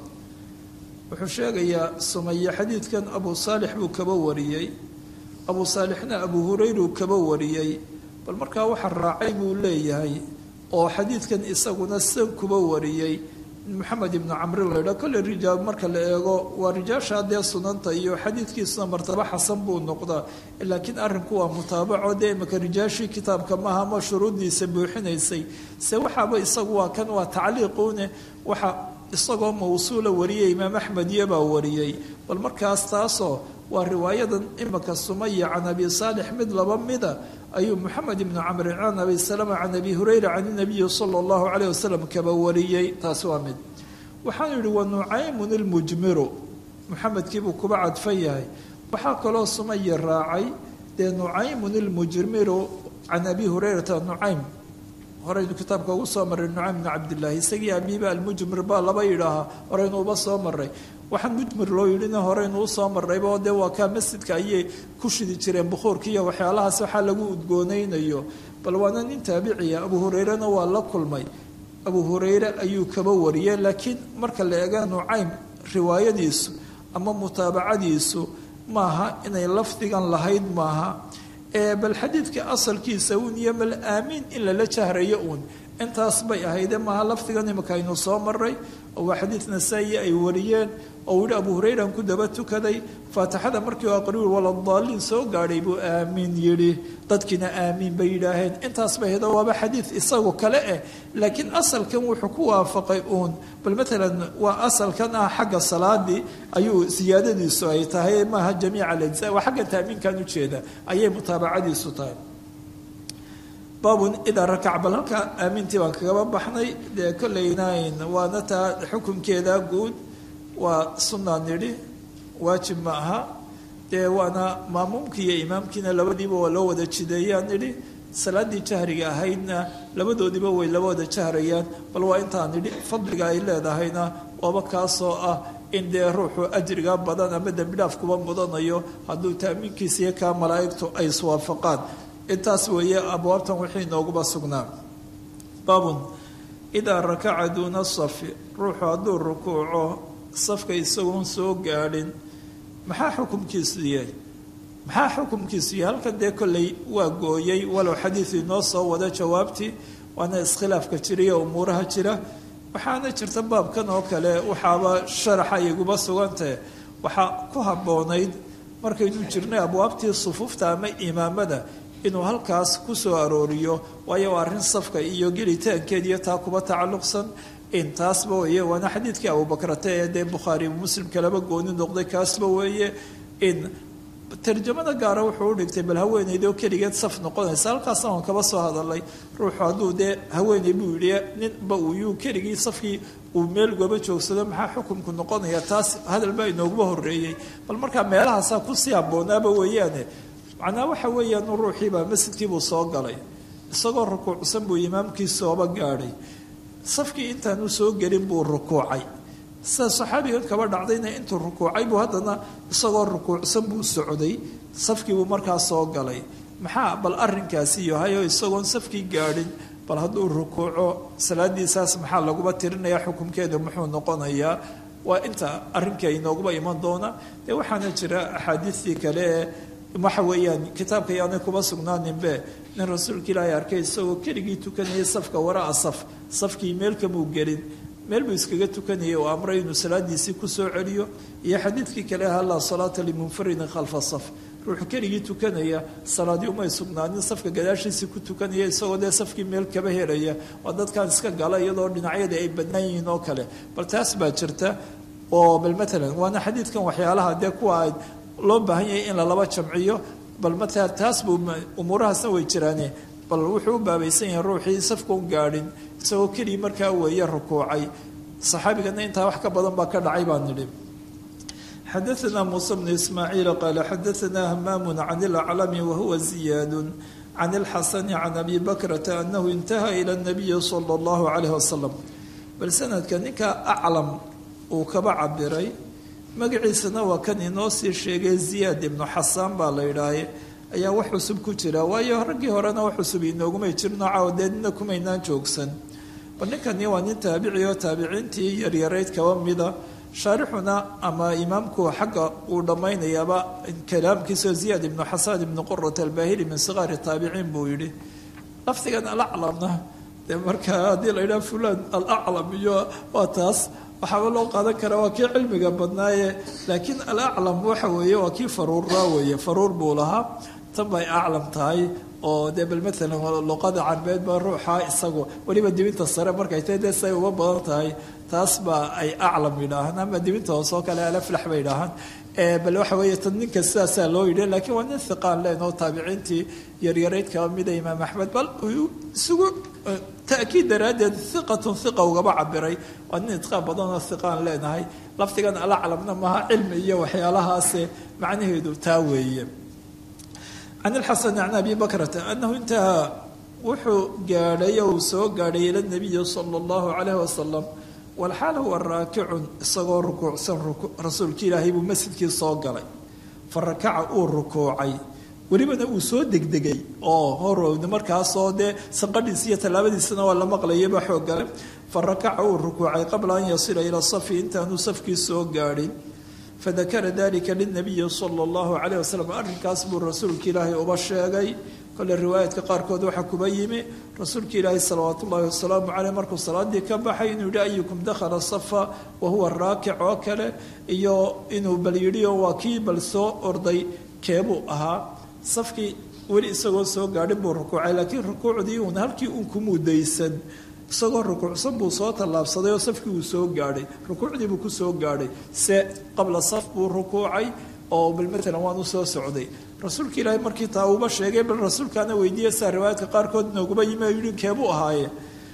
wuxuu sheegayaa sumaye xadiidkan abu saalix buu kaba wariyey abu saalixna abu hurayruu kaba wariyey bal markaa waxa raacay buu leeyahay oo xadiidkan isaguna san kuba wariyey maxamed ibnu camrin la yidhaha kolle rijaal marka la eego waa rijaasha dee sunanta iyo xadiidkiisuna martaba xasan buu noqdaa laakiin arrinku waa mutaabaco dee imaka rijaashii kitaabka maaha ama shuruuddiisa buuxinaysay se waxaaba isagu waa kan waa tacliiquune waxa isagoo mawsuula wariyay imaam axmed iyobaa wariyey bal markaas taasoo waa riwaayadan imaka sumaya can abi saalix mid laba mida ayuu moxamed ibnu camri can abi salama can abi hurayra can inabiyi sala allahu caleyh wasalam kaba wariyey taasi waa mid waxaanu yihi wa nucaymun ilmujmiru muxamedkiibuu kuba cadfan yahay waxaa kaloo sumaya raacay dee nucaymun ilmujmiru can abi hurayrata nucaym horeynu kitaabka ugu soo maray nucaym bn cabdillaahi isagii abiiba almujmir baa laba yidhaahaa horeynu uba soo maray waxaan mujmir loo yidhina horeynu usoo marrayba dee waa kaa masjidka ayay ku shidi jireen bukhuurka iyo waxyaalahaas waxaa lagu udgoonaynayo bal waana nin taabiciya abu hureyrena waa la kulmay abu hureyre ayuu kaba wariyey laakiin marka la eega nucaym riwaayadiisu ama mutaabacadiisu maaha inay lafdigan lahayd maaha bal xadiidka asalkiisa uun iyo mal aamiin in lala jahrayo uun intaas bay ahayde maaha lafdigan imika aynu soo maray oo waa xadiid nasaa-i ay wariyeen oo yihi abu hurayran ku daba tukaday faatixada markii u aqriwi waladaaliin soo gaadhay buu aamiin yidhi dadkiina aamiin bay yidhaaheen intaas bay ahaydo waaba xadiid isagu kale eh laakiin asalkan wuxuu ku waafaqay uun bal matalan waa asalkan ah xagga salaadii ayuu siyaadadiisu ay tahay maaha jamiica alajza waa xagga taamiinkan ujeeda ayay mutaabacadiisu tahay baabun idaa rakac bal halkaa aamintii baan kagaba baxnay dee kollaynayn waana taa xukunkeeda guud waa sunaa nidhi waajib ma aha dee waana maamuumkii iyo imaamkiina labadiiba waa loo wada jideeyaan nidhi salaaddii jahriga ahaydna labadoodiiba way laba wada jahrayaan bal waa intaan nidhi fadliga ay leedahayna waaba kaasoo ah in dee ruuxu ajriga badan ama dembidhaaf kuba mudanayo hadduu taamiinkiisa iyo kaa malaa'igtu ay iswaafaqaan intaas weeye abwaabtan wixii nooguba sugnaa baabun idaa rakaca duuna safi ruuxu hadduu rukuuco safka isagoon soo gaadhin maxaa xukumkiisu yahay maxaa xukumkiisu yahay halkan dee kolley waa gooyey walow xadiidu inoo soo wada jawaabtii waana iskhilaafka jiriyo umuuraha jira waxaana jirta baabkan oo kale waxaaba sharaxa iguba sugantahe waxaa ku habboonayd markaynu jirnay abwaabtii sufuufta ama imaamada inuu halkaas ku soo arooriyo waayo waa arrin safka iyo gelitaankeed iyo taa kuba tacalluqsan in taasba weeye waana xadiidkii abubakrate ee dee bukhaari muslim kalaba gooni noqday kaasba weeye in tarjamada gaara wuxuu u dhigtay bal haweeneydoo keligeed saf noqonaysa halkaasna waan kaba soo hadalay ruuxu hadduu dee haweeney buu yidhi ninba uuyuu keligii safkii uu meel gooba joogsado maxaa xukumku noqonaya taas hadal baa inooguba horreeyey bal markaa meelahaasaa kusii habboonaaba weeyaane macnaa waxa weeyaan ruuxiibaa masjidkiibuu soo galay isagoo rukuucsan buu imaamkii sooba gaadhay safkii intaanu soo gelin buu rukuucay sida saxaabigan kaba dhacdayna intuu rukuucay buu haddana isagoo rukuucsan buu socday safkiibuu markaa soo galay maxaa bal arrinkaasi yahay oo isagoon safkii gaadhin bal hadduu rukuuco salaadiisaas maxaa laguba tirinaya xukumkeedu muxuu noqonayaa waa inta arrinka inooguba iman doona dee waxaana jira axaadiistii kale ee waxa weeyaan kitaabka yaanay kuba sugnaaninbe nin rasuulka ilaahay arkay isagoo keligii tukanayay safka waraa saf safkii meel kamuu gelin meel buu iskaga tukanayay oo amray inuu salaadiisii ku soo celiyo iyo xadiidkii kale aha laa salaata limunfaridin khalfa saf ruuxu keligii tukanaya salaadii umay sugnaanin safka gadaashiisii ku tukanaya isagoo dee safkii meel kaba helaya waa dadkan iska gala iyadoo dhinacyadii ay bannaan yihiin oo kale bal taas baa jirta oo bal matalan waana xadiidkan waxyaalaha dee kuwa ay loo baahan yahay in lalaba jamciyo bal matala taas buu umuurahaasna way jiraane bal wuxuu u baabaysan yahay ruuxii safkaun gaadhin isagoo keligii markaa weeye rukuucay saxaabigana intaa wax ka badan baa ka dhacay baan nidhi xadaثna muuse bnu ismaaciil qaala xadaثna hamaamu can اlaclami wahuwa ziyaad can اlxasani can abi bakrata anahu intaha ilى الnabiyi salى اllahu عalayh wasalam bal sanadka ninka aclam uu kaba cabiray magaciisana waa kan inoo sii sheegay ziyaad ibnu xasaan baa la yidhaahay ayaa wax cusub ku jira waayo raggii horena wax cusub inoogumay jirno caawadeedna kumaynaan joogsan bal ninkani waa nin taabici oo taabiciintii yaryarayd kaba mida shaarixuna ama imaamku xagga uu dhammaynayaaba kalaamkiisao ziyaad ibnu xasaan ibnu qurat albahili min siqaari taabiciin buu yidhi lafdigan alaclamna dee markaa haddii la yidhaha fulan alaclam iyo waa taas waxaaba loo qaadan karaa waa kii cilmiga badnaaye laakiin alaclam waxa weeye waa kii faruurraa weeye faruur buu lahaa tan bay aclam tahay oo dee bal maalan luqada carbeed baa ruuxa isagu weliba dibinta sare markay tahay dee say uga badan tahay taas baa ay aclam yidhaahaan ama dibinta hoose oo kale alaflax bay yidhaahaan bal waxa weeye tan ninka sidaasaa loo yidhi laakiin waa nin hiqaan leen oo taabiciintii yaryarayd kaba mida imaam axmed bal isugu ta'kiid daraaddeed hiqatun hiqa ugaba cabiray waa nin idqaan badan oo hiqaan leenahay lafdigan alaclamna maaha cilmi iyo waxyaalahaase macnaheedu taa weeye can ilxasan can abi bakrata anahu intahaa wuxuu gaadhay ou soo gaadhay ila nabiyi sala allahu calayhi wasalam walxaal huwa raakicun isagoo rukuucsan rasuulki ilaahay buu masjidkii soo galay fa rakaca uu rukuucay welibana uu soo degdegay oo horowda markaasoo dee sanqadhiis iyo tallaabadiisana waa la maqlayaba xooggale fa rakaca uu rukuucay qabla an yasila ila safi intaanu safkii soo gaadhin fadakara dalika linabiyi sala allahu calayh wasalam arrinkaas buu rasuulka ilaahay uba sheegay kole riwaayaadka qaarkood waxaa kuba yimi rasuulka ilaahay salawaatu ullahi wasalaamu caleyh markuu salaadii ka baxay inuu yihi ayukum dakhala safa wa huwa raakic oo kale iyo inuu bal yidhi oo waa kii bal soo orday keebuu ahaa safkii weli isagoo soo gaadhin buu rukuucay laakiin rukuucdii uun halkii uun ku mudaysan isagoo rukuucsan buu soo tallaabsaday oo safkii uu soo gaadhay rukuucdii buu ku soo gaadhay se qabla saf buu rukuucay oo bal maalan waan u soo socday rasuulka ilaahay markii taa uuba sheegay bal rasuulkaana weydiiya saa riwaayadka qaarkood nooguma yimi yihi keebuu ahaaye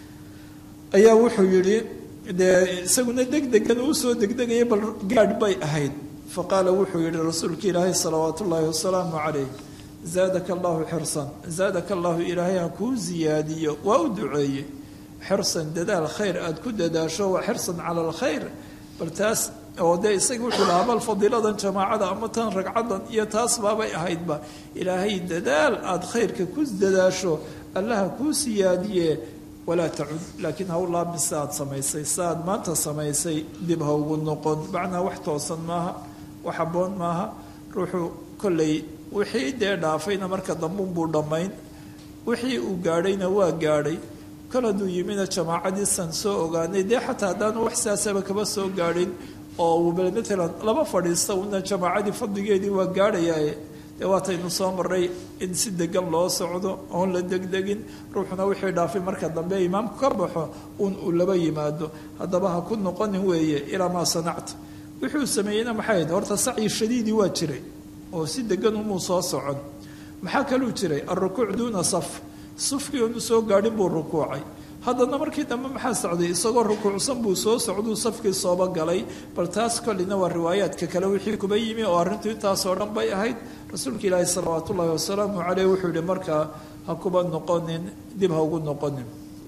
ayaa wuxuu yidhi dee isaguna degdegan uu soo degdegaya bal gaadh bay ahayd fa qaala wuxuu yihi rasuulka ilaahay salawaatu ullaahi wasalaamu calayh zaadaka allahu xirsan zaadaka allahu ilaahay ha kuu ziyaadiyo waa u duceeye xirsan dadaal khayr aada ku dadaasho waa xirsan cala alkhayr bal taas oo dee isaga wuxuu lahaa bal fadiiladan jamaacada ama tan ragcadan iyo taas baabay ahaydba ilaahay dadaal aada khayrka ku dadaasho allaha kuu siyaadiye walaa tacud laakiin ha u laabmin si aad samaysay si aad maanta samaysay dib ha ugu noqon macnaa wax toosan maaha wax habboon maaha ruuxuu kolley wixii dee dhaafayna marka dambuunbuu dhammayn wixii uu gaadhayna waa gaadhay kol hadduu yimina jamaacadiisan soo ogaanay dee xataa haddaanu wax siyaasaba kaba soo gaadhin oo uu bal maalan laba fadhiista una jamaacadii fadligeedii waa gaadhayaa dee waataynu soo maray in si degan loo socdo oon la degdegin ruuxuna wixii dhaafay marka dambe imaamku ka baxo un uu laba yimaado haddaba ha ku noqonin weeye ilaa maa sanacta wuxuu sameeyeyna maxay ahayd horta sacyi shadiidii waa jiray oo si degan umuu soo socon maxaa kaluu jiray alrukuuc duuna saf sufkii onu soo gaadhin buu rukuucay haddana markii dambe maxaa socday isagoo rukuucsan buu soo socduu safkii sooba galay bal taas kollina waa riwaayaadka kale wixii kuba yimi oo arrintu intaasoo dhan bay ahayd rasuulka ilaahi salawaatu ullaahi wasalaamu caleyh wuxuu yihi markaa ha kuba noqonin dib ha ugu noqonin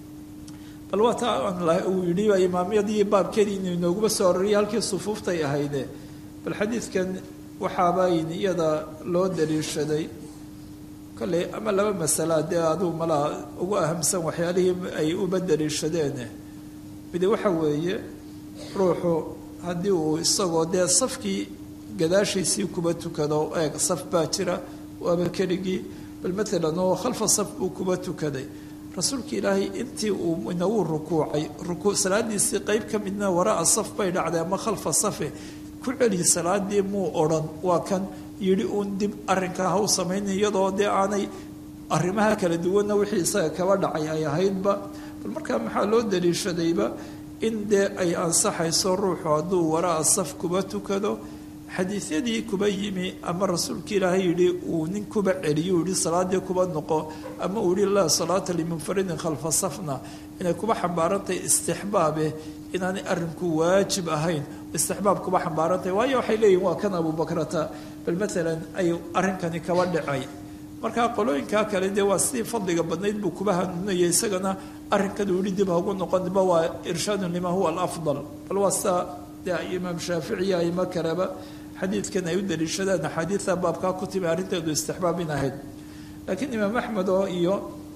bal waa taa uu yidhi imaamyadii baabkeedii inuu inooguma soo ororiyay halkii sufuuftay ahayde bal xadiidkan waxaabayn iyada loo daliishaday kolley ama laba masala dee aduu malaa ugu ahamsan waxyaalihii ay uba daliishadeene midi waxa weeye ruuxu haddii uu isagoo dee safkii gadaashiisii kuba tukado eeg saf baa jira waaba keligii bal maalan oo khalfa saf buu kuba tukaday rasuulka ilaahay intii uu inagu rukuucay rukuuc salaadiisii qeyb ka midna waraa saf bay dhacday ama khalfa safe ku celi salaadii muu odhan waa kan yidhi uun dib arrinkaa ha u samaynay iyadoo dee aanay arrimaha kala duwanna wixii isaga kaba dhacay ay ahaydba bal markaa maxaa loo daliishadayba in dee ay ansaxayso ruuxu hadduu waraa saf kuba tukado xadiisyadii kuba yimi ama rasuulka ilaahay yidhi uu nin kuba celiyo yihi salaadii kuba noqo ama uu yihi laa salaata limunfaridin khalfa safna inay kuba xambaarantahay istixbaabe inaanay arrinku waajib ahayn istixbaab kuba xambaarantahay waayo waxay leeyihin waa kan abubakrata bal maalan ay arrinkani kaba dhacay markaa qolooyinkaa kale dee waa sidii fadliga badnayd buu kuba hanuunaya isagana arrinkan uu yihi dib hagu noqonba waa irshaadun lima huwa alafdal bal waa sidaa dee imaam shaaficiya aimo kaleba xadiidkan ay u daliishadaan axaadiida baabkaa ku timi arrinteedu istixbaab in ahayd laakiin imaam axmed oo iyo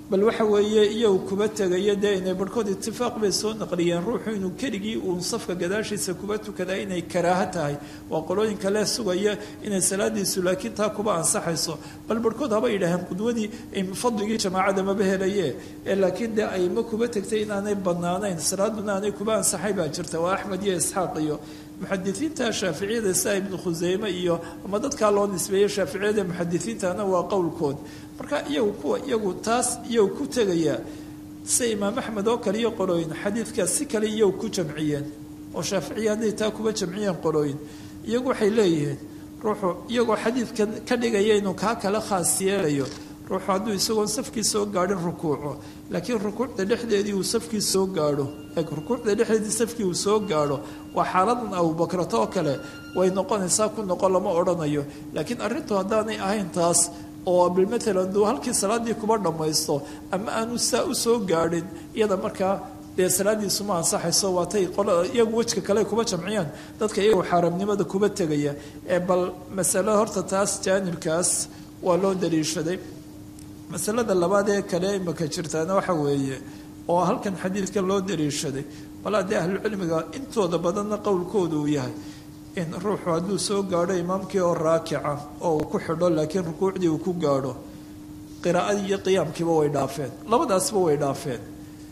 bal waxa weeye iyagu kuba tegaya dee inay barhkood itifaaq bay soo naqliyeen ruuxu inuu keligii uun safka gadaashiisa kuba tukadaa inay karaaho tahay waa qolooyinka lee sugaya inay salaadiisu laakiin taa kuba ansaxayso bal barhkood haba yidhaaheen qudwadii fadligii jamaacada maba helaye ee laakiin dee ayma kuba tegtay inaanay banaanayn salaaduna aanay kuba ansaxay baa jirta waa axmed iyo isxaaq iyo muxadisiinta shaaficiyada sida ibnu khuseyme iyo ama dadkaa loo nisbeeyey shaaficiyada muxadisiintana waa qowlkood marka iyagu kuwa iyagu taas iyagu ku tegaya sida imaam axmed oo kale iyo qolooyin xadiidkaas si kale iyagu ku jamciyeen oo shaaficiya hadday taa kuba jamciyeen qolooyin iyagu waxay leeyihiin ruuxu iyagoo xadiidkan ka dhigaya inuu kaa kala khaas yeelayo ruuxu hadduu isagoon safkii soo gaadhin rukuuco laakiin rukuucda dhexdeedii uu safkii soo gaadho rukuucda dhexdeedii safkii uu soo gaadho waa xaaladan abubakrato oo kale way noqonaysaa ku noqon lama odhanayo laakiin arrintu haddaanay ahayn taas oo bilmatalan duu halkii salaadii kuba dhammaysto ama aanu saa u soo gaadhin iyada markaa dee salaadiisu ma ansaxayso waatay qolada iyagu wejka kale kuba jamciyaan dadka iyagu xaaramnimada kuba tegaya ee bal masalo horta taas jaanibkaas waa loo daliishaday masalada labaad ee kale imaka jirtaana waxa weeye oo halkan xadiidkan loo daliishaday bal haddii ahlucilmiga intooda badanna qowlkooda uu yahay in ruuxu hadduu soo gaadho imaamkii oo raakica oo uu ku xidho laakiin rukuucdii uu ku gaadho qiraa'adii iyo qiyaamkiiba way dhaafeen labadaasba way dhaafeen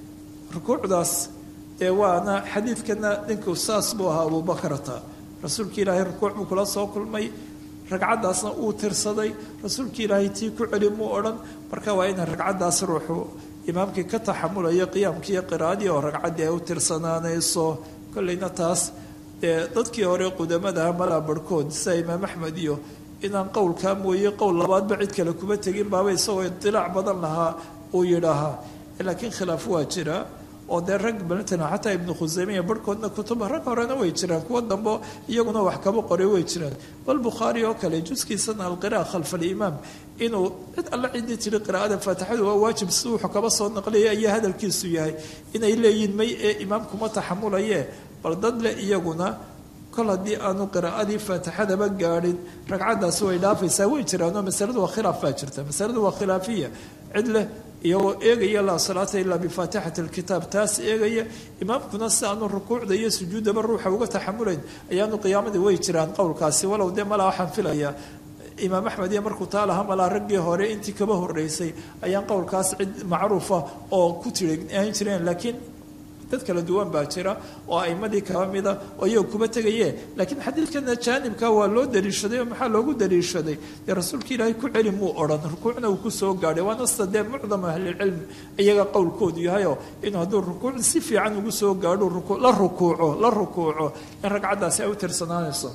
rukuucdaas dee waana xadiidkana dhinku saas buu ahaa abuubakrata rasuulka ilaahay rukuuc buu kula soo kulmay ragcaddaasna uu tirsaday rasuulka ilaahay tii ku celi muu odhan marka waa ina ragcaddaas ruuxu imaamkii ka taxamulayo qiyaamkii iyo qiraa'adii oo ragcaddii ay u tirsanaanayso kolleyna taas dee dadkii hore qudamadaha malaa barhkood sida imaam axmed iyo inaan qowlkaa mooye qowl labaadba cid kale kuma tegin baaba isagoo idilaac badan lahaa uu yidhaahaa laakiin khilaaf waa jira oo dee rag matalan xataa ibnu khuseymiya barhkoodna kutuba rag horena way jiraan kuwa dambe iyaguna wax kaba qoray way jiraan bal bukhaari oo kale juskiisana alqira'a khalfa alimaam inuu cid alla ciddii tiri qiraa'ada faatixadu waa waajib si wuxuu kaba soo naqliyay ayaa hadalkiisu yahay inay leeyihin may ee imaamkuma taxamulaye bal dad le iyaguna kol haddii aanu qiraa'adii faatixadaba gaadhin ragcaddaasi way dhaafaysaa way jiraanoo masaladu waa khilaaf baa jirta masaladu waa khilaafiya cid leh iyagoo eegaya laa salaata ilaa bifaatixati alkitaab taas eegaya imaamkuna si aanu rukuucda iyo sujuuddaba ruuxa uga taxamulayn ayaanu qiyaamadii way jiraan qowlkaasi walow dee malaa waxaan filayaa imaam axmed iyo markuu taa lahaa malaa raggii hore intii kaba horreysay ayaan qowlkaas cid macruufa oo ku tiri ahan jireen laakiin dad kala duwan baa jira oo aimadii kaba mida oo iyaga kuba tegaye laakiin xadiidkana jaanibka waa loo daliishaday oo maxaa loogu daliishaday dee rasuulka ilaahay ku celi muu odhan rukuucna uu kusoo gaadhay waana sida dee mucdam ahlilcilm iyaga qowlkoodu yahayoo inuu hadduu rukuuc si fiican ugu soo gaadho la rukuuco la rukuuco in ragcaddaasi ay u tirsanaanayso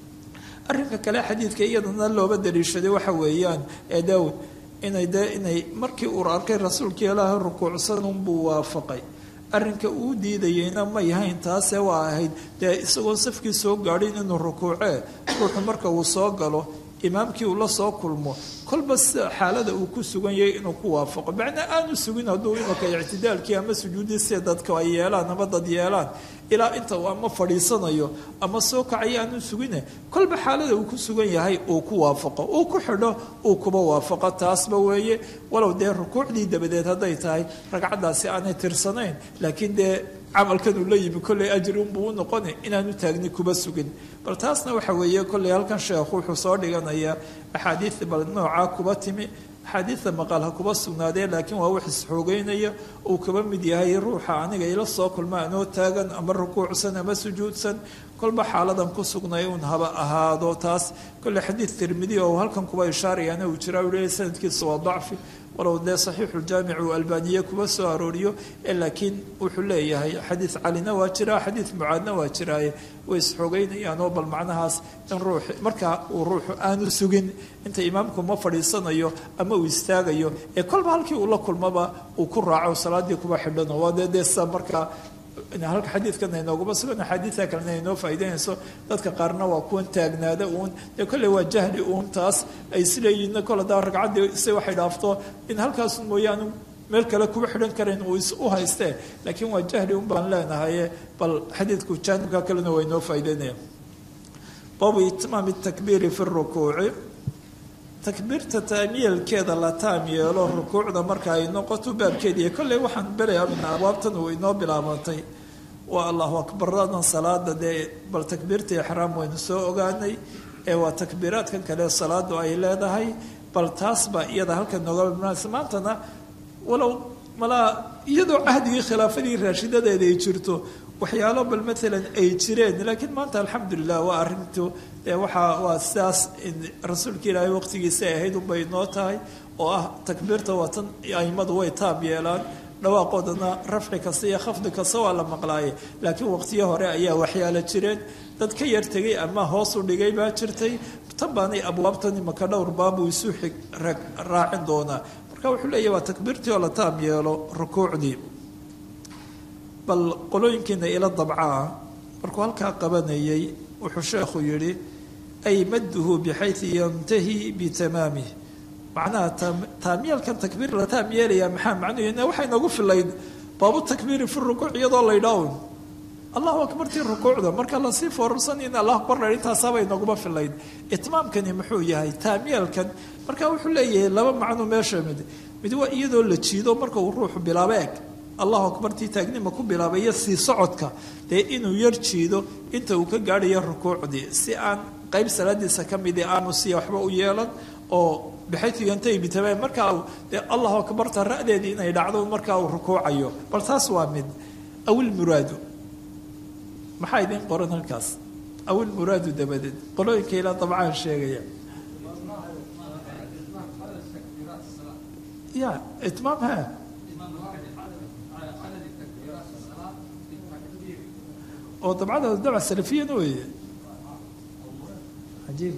arrinka kale xadiidka iyadana looba daliishaday waxa weeyaan ee daawud inay dee inay markii uu arkay rasuulka ilaahay rukuucsan unbuu waafaqay arrinka uu diidayeyna may hayn taasee waa ahayd dee isagoo safkii soo gaadhin inuu rukuucee ruuxu marka uu soo galo imaamkii uu la soo kulmo kolba sida xaalada uu ku sugan yahay inuu ku waafaqo macnaa aanu sugin hadduu imaka ictidaalkii ama sujuudii sida dadka ay yeelaan ama dad yeelaan ilaa inta uu ama fadhiisanayo ama soo kacaya aanu sugine kolba xaalada uu ku sugan yahay uu ku waafaqo uu ku xidho uu kuba waafaqo taasba weeye walow dee rukuucdii dabadeed hadday tahay ragcaddaasi aanay tirsanayn laakiin dee camalkan uu la yimi kolley ajri unbuu u noqoni inaanu taagni kuba sugin bal taasna waxa weeye kolley halkan sheekhu wuxuu soo dhiganayaa axaadiid bal noocaa kuba timi axaadiidta maqal ha kuba sugnaadee laakiin waa wax isxoogeynaya uu kaba mid yahay ruuxa aniga ila soo kulma anoo taagan ama rukuucsan ama sujuudsan kolba xaaladan ku sugnay uun haba ahaado taas kolley xadiid tirmidi oo halkan kuba ishaarayana uu jira uu leeyahy sanadkiisa waa dacfi walow dee saxiixuljaamic uu albaaniye kuba soo arooriyo laakiin wuxuu leeyahay xadiid calina waa jira xadiid mucaadna waa jiraaye way isxoogeynayaan oo bal macnahaas in ruux markaa uu ruuxu aanu sugin inta imaamku ma fadhiisanayo ama uu istaagayo ee kolba halkii uu la kulmaba uu ku raaco salaadii kuba xidhano waa dee dee sa markaa halka xadiidkana inooguma sugan axaadiidta kalena inoo faa'iideynayso dadka qaarna waa kuwan taagnaada uun dee kolley waa jahli uun taas ay isleeyihiin kol hadaa ragcaddii se waxay dhaafto in halkaas mooyaane meel kale kuba xidhan karayn uu u haystee laakiin waa jahli un baan leenahaye bal xadiidku jaanibka kalena waa inoo faa'iideynaya baabu itmaami takbiiri fi rukuuci takbiirta taamyeelkeeda la taam yeelo rukuucda marka ay noqoto baabkeediiyo kolley waxaan berayaa mina abwaabtan uu inoo bilaabantay waa allahu akbaradan salaada dee bal takbiirta ixraam waynu soo ogaanay ee waa takbiiraadkan kale salaadu ay leedahay bal taas baa iyada halkan nooga bimaanaysa maantana walow malaa iyadoo cahdigii khilaafadii raashidadeeda ay jirto waxyaalo bal maalan ay jireen laakiin maanta alxamdulilah waa arintu dee waxaa waa sidaas rasuulka ilaahay waqtigiisa ay ahayd unbay noo tahay oo ah takbiirta watan aimadu way taab yeelaan dhawaaqoodana rafci kasta iyo khafdi kasta waa la maqlaaye laakiin waqtiyo hore ayaa waxyaalo jireen dad ka yar tegay ama hoos u dhigay baa jirtay tan baanay abwaabtan imaka dhowr baabuu isu xig raacin doonaa marka wuxuu leeyahy waa takbiirtii oo la taam yeelo rukuucdii bal qolooyinkiina ila dabcaa markuu halkaa qabanayay wuxuu sheekhu yidhi ay madduhu bixayu yantahi bitamaamih macnaha taamyeelkan takbiir la taam yeelayaa maxaa macnuhu waxay noogu filayd baabu takbiiri fi rukuuc iyadoo laydhawn allahu akbartii rukuucda marka lasii foorarsan in allahu akbar la intaasaabay nooguma filayd itmaamkani muxuu yahay taamyeelkan marka wuxuu leeyahay laba macno meesha mid mid waa iyadoo la jiido marka uu ruuxu bilaabo eg allahu akbartii taagnima ku bilaabay iyo sii socodka dee inuu yar jiido inta uu ka gaadhayo rukuucdii si aan qayb salaadiisa ka midii aanu siya waxba u yeelan oo bixaytu yantahi bitamaam markaa dee allahu akbarta ra'deedii inay dhacdo markaa uu rukuucayo bal taas waa mid awil muraadu maxaa idiin qoran halkaas awil muraadu dabadeed qolooyinka ilaa dabcaan sheegaya ya itmaam ha oo dabcada dabca salafiyana weeye ajiib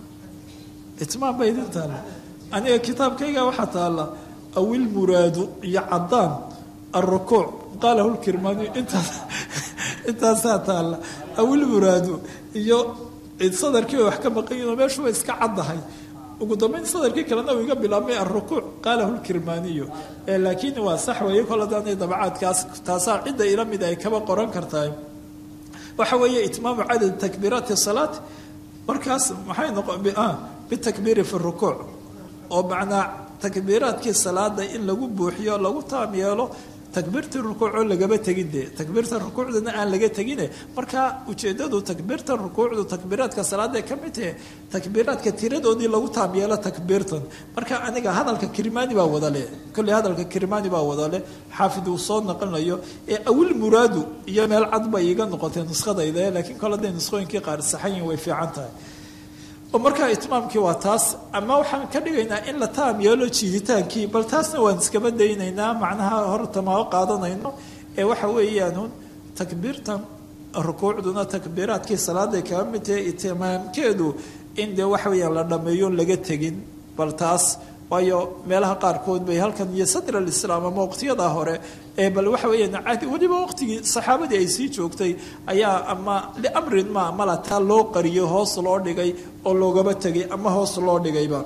itmaam ba idin taalla aniga kitaabkayga waxaa taalla awil muraadu iyo caddaan alrukuuc qaalahu lkirmaani intaas intaasaa taalla awil muraadu iyo sadarkii wax ka maqan yihin oo meeshu way iska caddahay ugu dambeyn sadarkii kalena uu iga bilaabmay alrukuuc qaalahu lkirmaaniyu laakiin waa sax weeye kol hadaanay dabcaadkaas taasaa cidda ila mid ay kaba qoran kartahay waxa weeye itmaamu cadad takbiiraati salaat markaas maxay noqon bitakbiiri fi rukuuc oo macnaa takbiiraadkii salaada in lagu buuxiyo lagu taam yeelo takbiirtii rukuucoo lagaba tegin dee takbiirta rukuucdana aan laga tegine marka ujeedadu takbiirta rukuucdu takbiiraadka salaada ka mid tahe takbiiraadka tiradoodii lagu taam yeelo takbiirtan marka aniga hadalka kirmaani baa wadale kolley hadalka kirmaani baa wadale xaafid uu soo naqlinayo ee awil muraadu iyo meel cad bay iiga noqotay nuskhadayda laakiin kole haday nuskhooyinkii qaar saxayin way fiican tahay oo markaa itmaamkii waa taas ama waxaan ka dhigaynaa in la taam yeelo jiiditaankii bal taasna waan iskaba daynaynaa macnaha hortamao qaadanayno ee waxa weeyaan takbiirtan rukuucduna takbiiraadkii salaaday kaga mid tahay itimaamkeedu in dee waxa weeyaan la dhameeyo laga tegin bal taas waayo meelaha qaarkood bay halkan iyo sadr alislaam ama waqtiyadaa hore ee bal waxa weeyaan cadi weliba waqtigii saxaabadii ay sii joogtay ayaa ama liamrin ma mala taa loo qariyay hoos loo dhigay oo loogaba tegay ama hoos loo dhigayba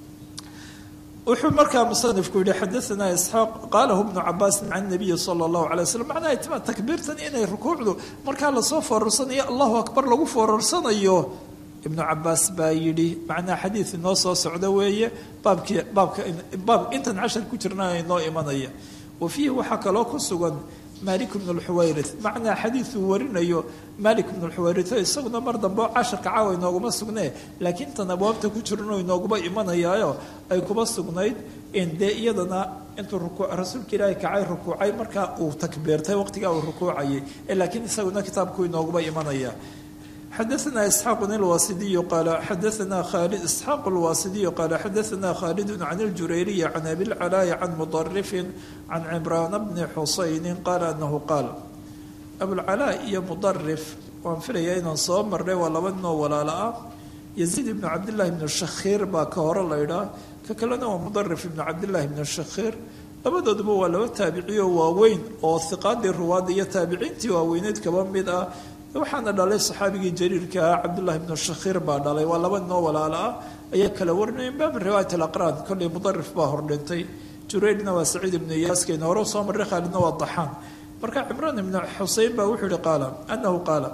wuxuu markaa musanifku yihi xadaanaa isxaaq qaalahu bnu cabaasin can nabiyi sala allahu alay waslm macnaha itmaa takbiirtan inay rukuucdu markaa lasoo foorarsanayo allahu akbar lagu foorarsanayo ibnu cabaas baa yidhi macnaha xadiid inoo soo socda weeye baabkii baabka baab intan cashar ku jirna inoo imanaya wa fiihi waxaa kaloo ku sugan malik bnu lxuwayrith macnaa xadiiduu warinayo malik bnu lxuwayrith isaguna mar dambe oo casharka caawa inooguma sugnee laakiin tan abwaabta ku jirano inooguma imanayaayo ay kuma sugnayd in dee iyadana intuu rasuulka ilaahay kacay rukuucay markaa uu takbiirtay waqtigaa uu rukuucayay laakiin isaguna kitaabku inooguma imanaya xadaثna isxaaq اlwasidiy qaala xadaثna khalid isxaaq اlwasidiy qaala xadaثna khaalid can اljurayriyi can abilcalaayi can mudarifin can cimraan bni xusayni qaala anahu qaal abulcalaa iyo mudarif waan filaya inaan soo marnay waa laba ninoo walaalo ah yaziid ibnu cabdillahi bni shakhiir baa ka hore laydhaa ka kalena waa mudarif ibnu cabdillahi bni shakhiir labadooduba waa laba taabiciyo waaweyn oo hiqaadii ruwaadda iyo taabiciintii waaweyneed kaba mid ah waxaana dhalay saxaabigii jariirka ah cabdullahi bnu shakhiir baa dhalay waa laba ninoo walaalo ah ayaa kala warinaya baab riwaayat alaqraan kolley mudarif baa hordhintay jureydna waa saciid ibnu iyaaskeyna hore soo marray khaalidna waa daxaan marka cimraan ibnu xuseyn baa wuxuu yihi qaala anahu qaala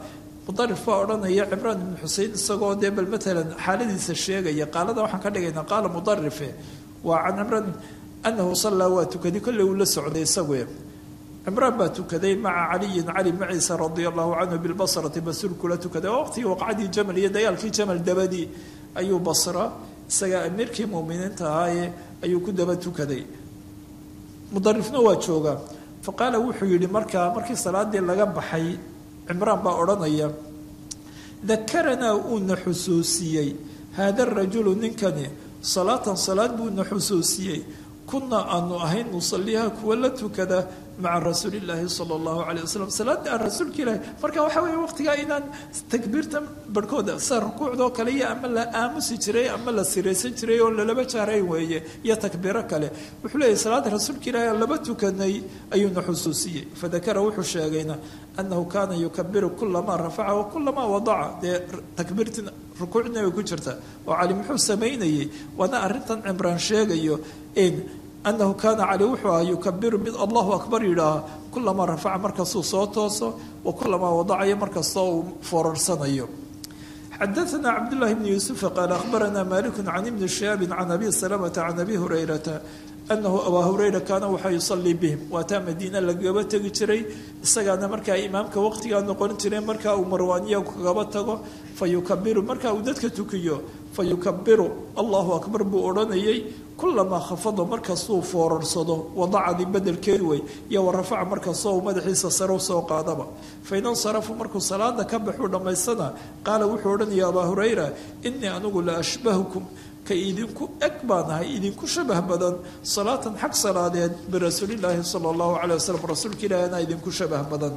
mudarif baa odhanaya cimraan ibnu xusein isagoo dee bal matalan xaaladiisa sheegaya qaalada waxaan ka dhigaynaa qaala mudarife waa can cimraan anahu sallaa waa tukaday kolley uu la socday isague cimraan baa tukaday maca caliyin cali maciisa radia allahu canhu bilbasrati basuul kula tukaday oo waqtigii waqcadii jamal iyo dagaalkii jamal dabadii ayuu basra isagaa amiirkii muuminiinta ahaaye ayuu ku daba tukaday mudarifna waa joogaa fa qaala wuxuu yidhi markaa markii salaadii laga baxay cimraan baa odhanaya dakaranaa uuna xusuusiyey haada rajulu ninkani salaatan salaad buuna xusuusiyey kunaa aanu ahayn nusaliha kuwa la tukada maca rasuuli illaahi sala allahu calay wasalam salaada aan rasuulka ilaahi marka waxaa weeye waqtigaa inaan takbiirta barhkooda sida rukuucdoo kale iyo ama la aamusi jiray ama la siraysan jiray oo lalaba jaarayn weeye iyo takbiiro kale wuxuu leeyahy salaada rasuulka ilaahi aan laba tukanay ayuuna xusuusiyey fadakara wuxuu sheegayna annahu kaana yukabiru kulamaa rafaca wa kulamaa wadaca dee takbiirtii rukuucdina way ku jirta oo cali muxuu samaynayey waana arrintan cimraan sheegayo in anahu kaana cali wuxuu aha yukabiru mid allahu akbar yidhaaha kulamaa rafaca markastuu soo tooso wa kulamaa wadacayo markastoo uu foorarsanayo xadaثna cabdالlahi bn yuusufa qaal akhbarana maliku can ibni shihaabi can abi salamata can abi hurayrata anahu abaa hurayra kaana waxaa yusalii bihim waataa madiina lagaba tegi jiray isagaana markaa imaamka waqtigaa noqon jiray markaa uu marwaaniya kagaba tago fa yukabiru markaa uu dadka tukiyo fa yukabiru allahu akbar buu odhanayay kulamaa khafada markastuu foorarsado wadacadii bedelkeed wey iyo warafaca markastoo uu madaxiisa sare usoo qaadaba fain insarafu markuu salaada ka baxuu dhammaystana qaala wuxuu odhanaya abaa hurayra inii anigu la ashbahukum ka idinku eg baan ahay idinku shabah badan salaatan xag salaadeed birasuulillaahi sala allahu calay wasalam rasuulka ilaahi anaa idinku shabah badan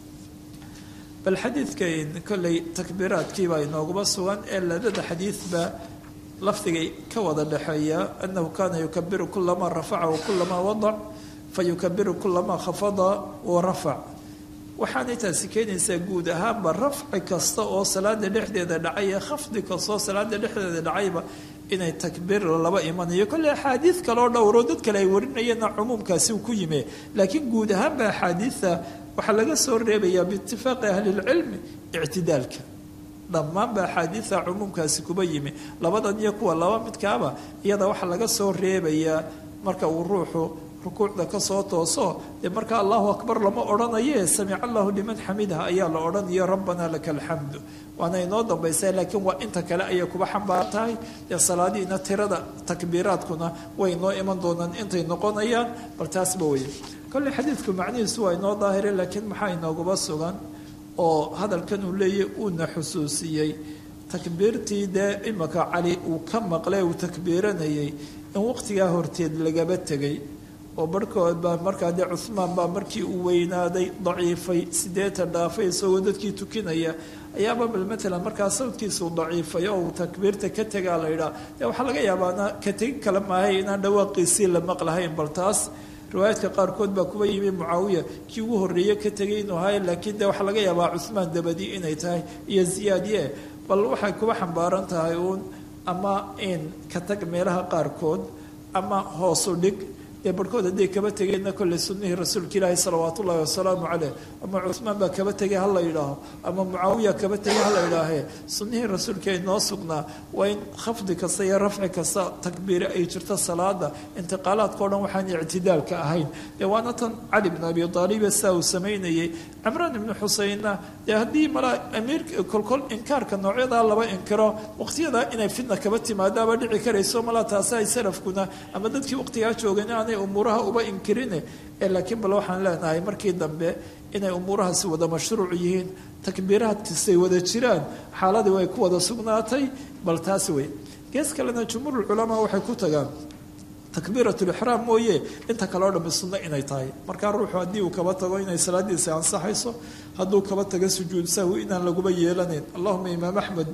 bal xadiidkan kolley takbiiraadkiibaa inooguma sugan ee ladada xadiidba lafdigay ka wada dhexeeya anahu kaana yukabiru kulamaa rafaca wa kulamaa wadac fa yukabiru kulamaa khafada wa rafac waxaanay taasi keenaysaa guud ahaanba rafci kasta oo salaada dhexdeeda dhacay ee khafdi kastaoo salaada dhexdeeda dhacayba inay takbiir laba imanayo kolley axaadiid kaleo dhowroo dad kale ay warinayeenna cumuumkaasi uu ku yime laakiin guud ahaanba axaadiidta waxaa laga soo reebayaa biitifaaqi ahlilcilmi ictidaalka dhammaanba axaadiida cumuumkaasi kuba yimi labadan iyo kuwa laba midkaaba iyada waxaa laga soo reebayaa marka uu ruuxu rukuucda kasoo tooso dee marka allahu akbar lama odhanaye samica allahu liman xamidah ayaa la odhanayo rabbanaa laka alxamdu waana inoo dambaysa laakiin waa inta kale ayay kuba xambaar tahay dee salaadiina tirada takbiiraadkuna way inoo iman doonaan intay noqonayaan bal taasba weye kolley xadiidku macnihiisu waa inoo daahire laakiin maxaa inooguba sugan oo hadalkan uu leeyahy uuna xusuusiyey takbiirtii dee imaka cali uu ka maqlay uu takbiiranayay in waqtigaa horteed lagaba tegay oo barhkood baa markaa dee cuhmaan baa markii uu weynaaday daciifay sideetan dhaafay isagoo dadkii tukinaya ayaaba bal matalan markaa sawdkiisuu daciifay oo uu takbiirta ka tegaa la yidhaha dee waxaa laga yaabaana ka tegi kale maahay inaan dhawaaqiisii la maqlahayn bal taas riwaayaadka qaarkood baa kuba yimi mucaawiya kii ugu horreeye ka tegay inuu ahay laakiin dee waxaa laga yaabaa cuhmaan dabadi inay tahay iyo ziyaadiye bal waxay kuba xambaaran tahay uun ama in ka tag meelaha qaarkood ama hoosu dhig dee barhkood hadday kaba tegeenna kolley sunnihii rasuulka ilaahi salawaat ullahi wasalaamu caleyh ama cuhmaan baa kaba tegay ha la yidhaaho ama mucaawiya kaba tegay ha la yidhaahee sunnihii rasuulka ay noo sugnaa waa in khafdi kasta iyo rafci kasta takbiire ay jirto salaada intiqaalaadkao dhan waxaan ictidaalka ahayn dee waana tan cali bn abi aalibe saa uu samaynayey cimraan ibnu xuseinna dee haddii malaa amiir kolkol inkaarka noocyadaa laba inkiro waqtiyadaa inay fitna kaba timaadaaba dhici karayso malaa taasi ay salafkuna ama dadkii waqtigaa joogeen aanay umuuraha uba inkirine ee laakiin bal waxaan leenahay markii dambe inay umuurahaasi wada mashruuc yihiin takbiiraadkisay wada jiraan xaaladii way ku wada sugnaatay bal taasi wey gees kalena jumhuurulculamaa waxay ku tagaan takbiiratulixraam mooye inta kale o dhammi sunno inay tahay markaa ruuxu haddii uu kaba tago inay salaadiisa ansaxayso hadduu kaba tago sujuud sahwi inaan laguba yeelanayn allahuma imaam axmed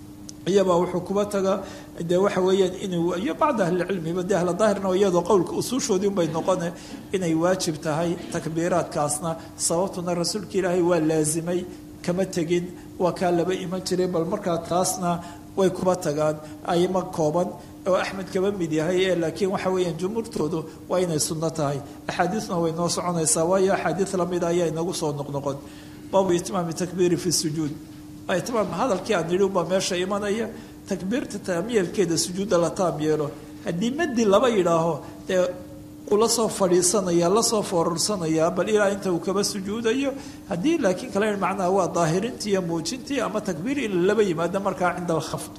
iyabaa wuxuu kuba taga dee waxa weeyaan inuu iyo bacda ahlicilmiba dee ahla daahirna iyadoo qowlka usuushoodii unbay noqone inay waajib tahay takbiiraadkaasna sababtuna rasuulka ilaahay waa laasimay kama tegin waa kaa laba iman jiray bal markaa taasna way kuba tagaan ayma kooban oo axmed kaba mid yahay ee laakiin waxa weeyaan jumhuurtoodu waa inay sunno tahay axaadiisna way noo soconaysaa waayo axaadiis lamida ayaa inagu soo noqnoqon baabu itmaami takbiiri fi sujuud itmaam hadalkii aan nidhi ubaa meesha imanaya takbiirta taamyeelkeeda sujuudda la taam yeelo haddii madi laba yidhaaho dee uu lasoo fadhiisanaya lasoo foorarsanaya bal ilaa inta uu kaba sujuudayo haddii laakiin kale macnaha waa daahirintii iyo muujintii ama takbiir in laba yimaado markaa cinda alkhafd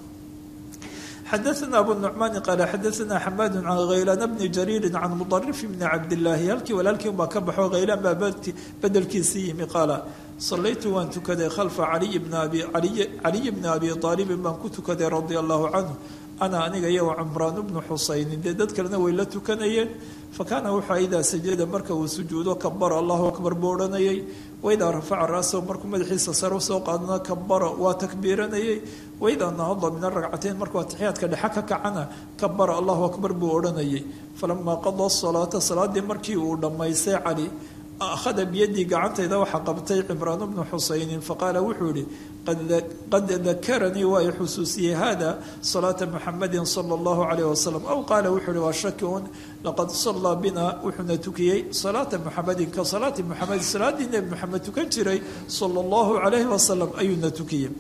xadaثna abu nucmaani qaala xadaثna xamaadu can khaylaan bni jariiri can mudarif bni cabdillaahi halkii walaalkii unbaa ka baxo khaylaan baa bedelkiisii yimi qaala salaytu waan tukaday khalfa caliy bni abi caliy bni abi aalibin baan ku tukaday radia allahu canhu ana aniga iyo cumraan bnu xusaynin dee dad kalena way la tukanayeen fakaana wuxuu idaa sajada marka uu sujuudo kabara allahu akbar buu odhanayay waidaa rafaca ra'sahu markuu madaxiisa sare usoo qaadana kabara waa takbiiranayay waidaa nahada min aragcateyn markuu atixiyaadka dhexe ka kacana kabara allahu akbar buu odhanayay falamaa qadaa salaata salaadii markii uu dhammaystay cali akhada biyadii gacantayda waxaa qabtay cimraan bnu xusaynin faqaala wuxuu yihi qad dakaranii waa i xusuusiyey hada salaata muxamadin sala allahu calayh wasalam aw qaala wuxuu yihi waa shaki un laqad sallaa bina wuxuuna tukiyey salaata muxamadin ka salaati muxamed salaaddii nebi moxamed tukan jiray sala allahu calayhi wasalam ayuuna tukiyey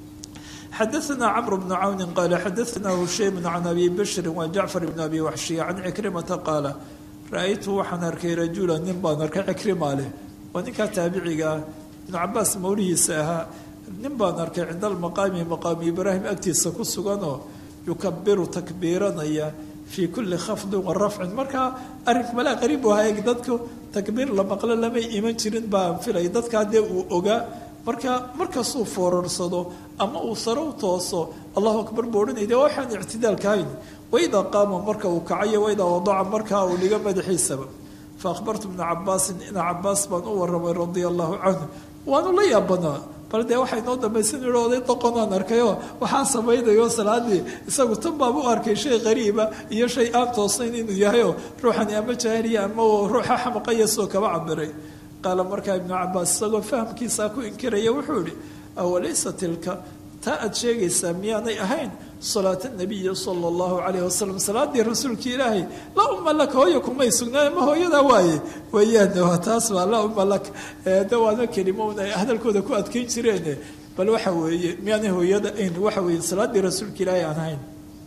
xadaثna cmr bn cawni qaala xadaثna hushaym can abi bashri wa jacfar bn abi waxshiya can cikrimata qaala ra-aytu waxaan arkay rajula nin baan arkay cikrima leh waa ninkaa taabiciga ah ibnu cabaas mawlihiisa ahaa nin baan arkay cinda almaqaami maqaami ibraahim agtiisa ku suganoo yukabiru takbiiranaya fii kulli khafdin wa rafcin markaa arrink malaa qariib u ahaa dadku takbiir la maqlo lamay iman jirin baan filay dadkaa dee uu ogaa marka markastuu foorarsado ama uu sare u tooso allahu akbar buu odhanay de waxaan ictidaalka hayn waidaa qaama marka uu kacayo waidaa wadaca markaa uu dhigo madaxiisaba fa akhbartu bna cabaasin ina cabaas baan u waramay radia allahu canhu waanu la yaabanaa bal dee waxay noo dambaysan ihi oday doqonaan arkayoo waxaa samaynayo salaadii isagu tan baaba u arkay shay qariiba iyo shay aan toosnayn inuu yahayoo ruuxani ama jaahiliya ama ruuxa xamaqayasoo kaba cabiray qaala markaa ibnu cabaas isagoo fahamkiisaa ku inkiraya wuxuu ihi awalaysa tilka taa aad sheegaysaa miyaanay ahayn salaata nabiyi sala allahu calayh wasalam salaadii rasuulka ilaahay laa uma laka hooya kumay sugnaan ma hooyadaa waaye weeyaan waa taas baa laa uma laka de waana kelimo un ay hadalkooda ku adkeyn jireen bal waxa weeye miyaanay hooyada ayn waxa weeye salaadii rasuulka ilaahay aan ahayn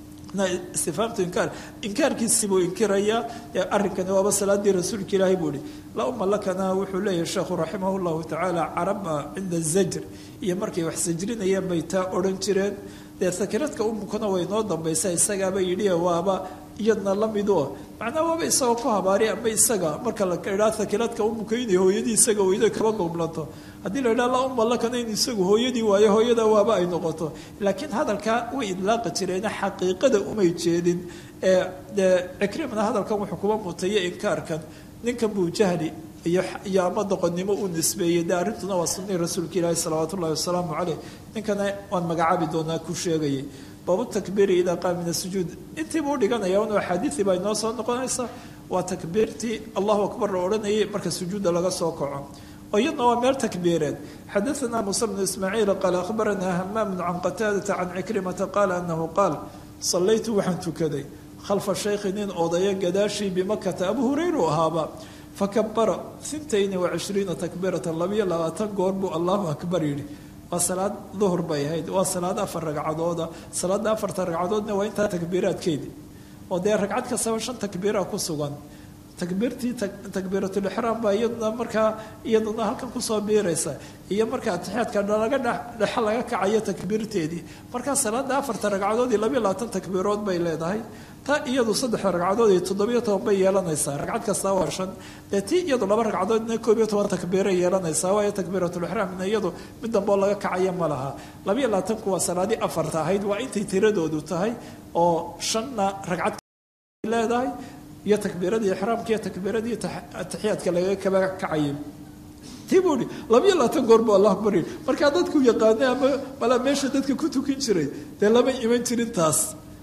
istifaamtu inkaar inkaarkiisibuu inkirayaa arrinkani waaba salaadii rasuulka ilaahay buu ihi laa uma lakana wuxuu leeyahay sheekhu raximah llahu tacaala caraba cinda zajr iyo markay wax sajrinayeen bay taa odhan jireen dee sakiradka umukana way noo dambaysa isagaaba yidhi waaba iyadna la mido macnaa waaba isagoo ku habaari ama isaga marka la idhaa sakiradka umuka inay hooyadii isaga weydo kaba goblanto haddii la idhaha la uma lakana in isagu hooyadii waayo hooyada waaba ay noqoto laakiin hadalkaa way idlaaqi jireena xaqiiqada umay jeedin ee dee cikrimna hadalkan wuxuu kuba mutayo inkaarkan ninkan buu jahli iyo iyo ama doqonnimo u nisbeeyey de arrintuna waa sunii rasuulka ilaahi salawaat ullahi wasalaamu caleyh ninkana waan magacaabi doonaa ku sheegayay baabu takbiiri idaa qaam min asujuud intiibuu dhiganaya un axaadiisii baa inoo soo noqonaysa waa takbiirtii allahu akbar la odhanayay marka sujuudda laga soo kaco oo iyadna waa meel takbiireed xadaثna muuse bnu ismaaciil qaala akhbaranaa hamaamu can qataadata can cikrimata qaala anahu qaal salaytu waxaan tukaday khalfa shaykhi nin odaya gadaashii bimakata abu hurayru ahaaba fakabara intayni wacishriina takbiiratan labiyo labaatan goor buu allahu akbar yidhi waa salaad duhur bay ahayd waa salaad afar ragcadooda salaada afarta ragcadoodna waa intaa takbiiraadkeedi oo dee ragcad kastaba shan takbiira ku sugan takbiirtii takbiiratulixraam baa iyaduna markaa iyaduna halkan kusoo biiraysa iyo marka atixiyaadka laga dhexe laga kacayo takbiirteedii markaa salaada afarta ragcadood iyo labiyo labaatan takbiirood bay leedahay ta iyadu saddexda ragcadood iyo toddobiyo toban bay yeelanaysaa ragcad kastaa waa shan dee tii iyadu laba ragcadoodna koob iyo toban takbiiray yeelanaysaa waayo takbiiratulixraamna iyadu mid damboo laga kacaya ma laha labiyo labaatanku waa salaadii afarta ahayd waa intay tiradoodu tahay oo shanna ragcad leedahay iyo takbiiradii ixraamka iyo takbiiradii atixiyaadka laga kaba kacayay tii buu ihi labiyo labaatan goor buu allah akbar yidhi markaa dadku yaqaanay ama malaa meesha dadka ku tukin jiray dee lama iman jirin taas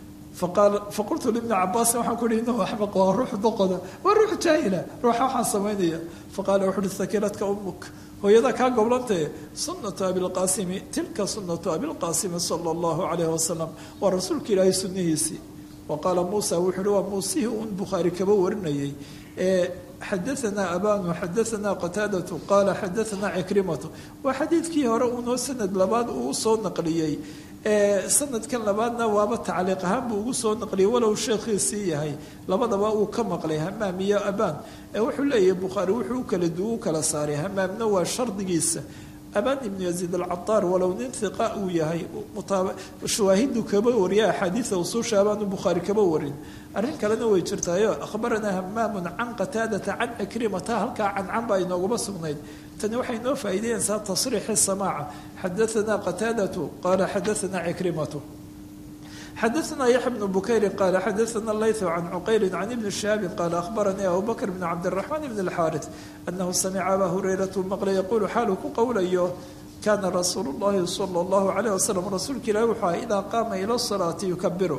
faqaal faqultu libni cabaasin waxaan ku ihi inahu axmaq waa ruux doqoda waa ruux jaahila ruuxa waxaan samaynaya faqaala wuxu uhi sakiradka umuk hooyada kaa goblantae sunatu abilqaasimi tilka sunatu abilqaasimi sala allahu calayhi wasalam waa rasuulka ilaahay sunnihiisii wa qaala muusa wuxuu uhi waa muusihii uun bukhaari kaba warinayay ee xadaanaa abanu xadaanaa qataadatu qaala xadaanaa cikrimatu waa xadiidkii hore uunoo sanad labaad uu usoo naqliyey sanadkan labaadna waaba tacliiq ahaan buu ugu soo naqliyay walow sheekhiisii yahay labadaba uu ka maqlay hamaam iyo abaan wuxuu leeyahay bukhaari wuxuu u kala du u kala saaray hamaamna waa shardigiisa abaan ibnu yaziid alcadaar walow nin hiqa uu yahay shawaahidu kaba wariya axaadiida usuusha abaanu bukhaari kaba warin arrin kalena way jirtaayo akhbaranaa hamaamun can qataadata can cikrimata halkaa cancan baa inooguma sugnayd tani waxay noo faa'iideynaysaa tasriixi samaaca xadaanaa qataadatu qaala xadaanaa cikrimatu xadaanaa yaxya bnu bukayrin qaala xadaana laythu can cuqayrin can ibni shahaabin qaala ahbaranii abu bakr bn cabdiraxmaan bn alxaaris anahu samica abaa hurayratu maqla yaquulu xaaluu ku qowlayo kaana rasuulu llahi sala allahu calayh wasalam rasuulka ilahi wuxuu aha idaa qaama ila salaati yukabiru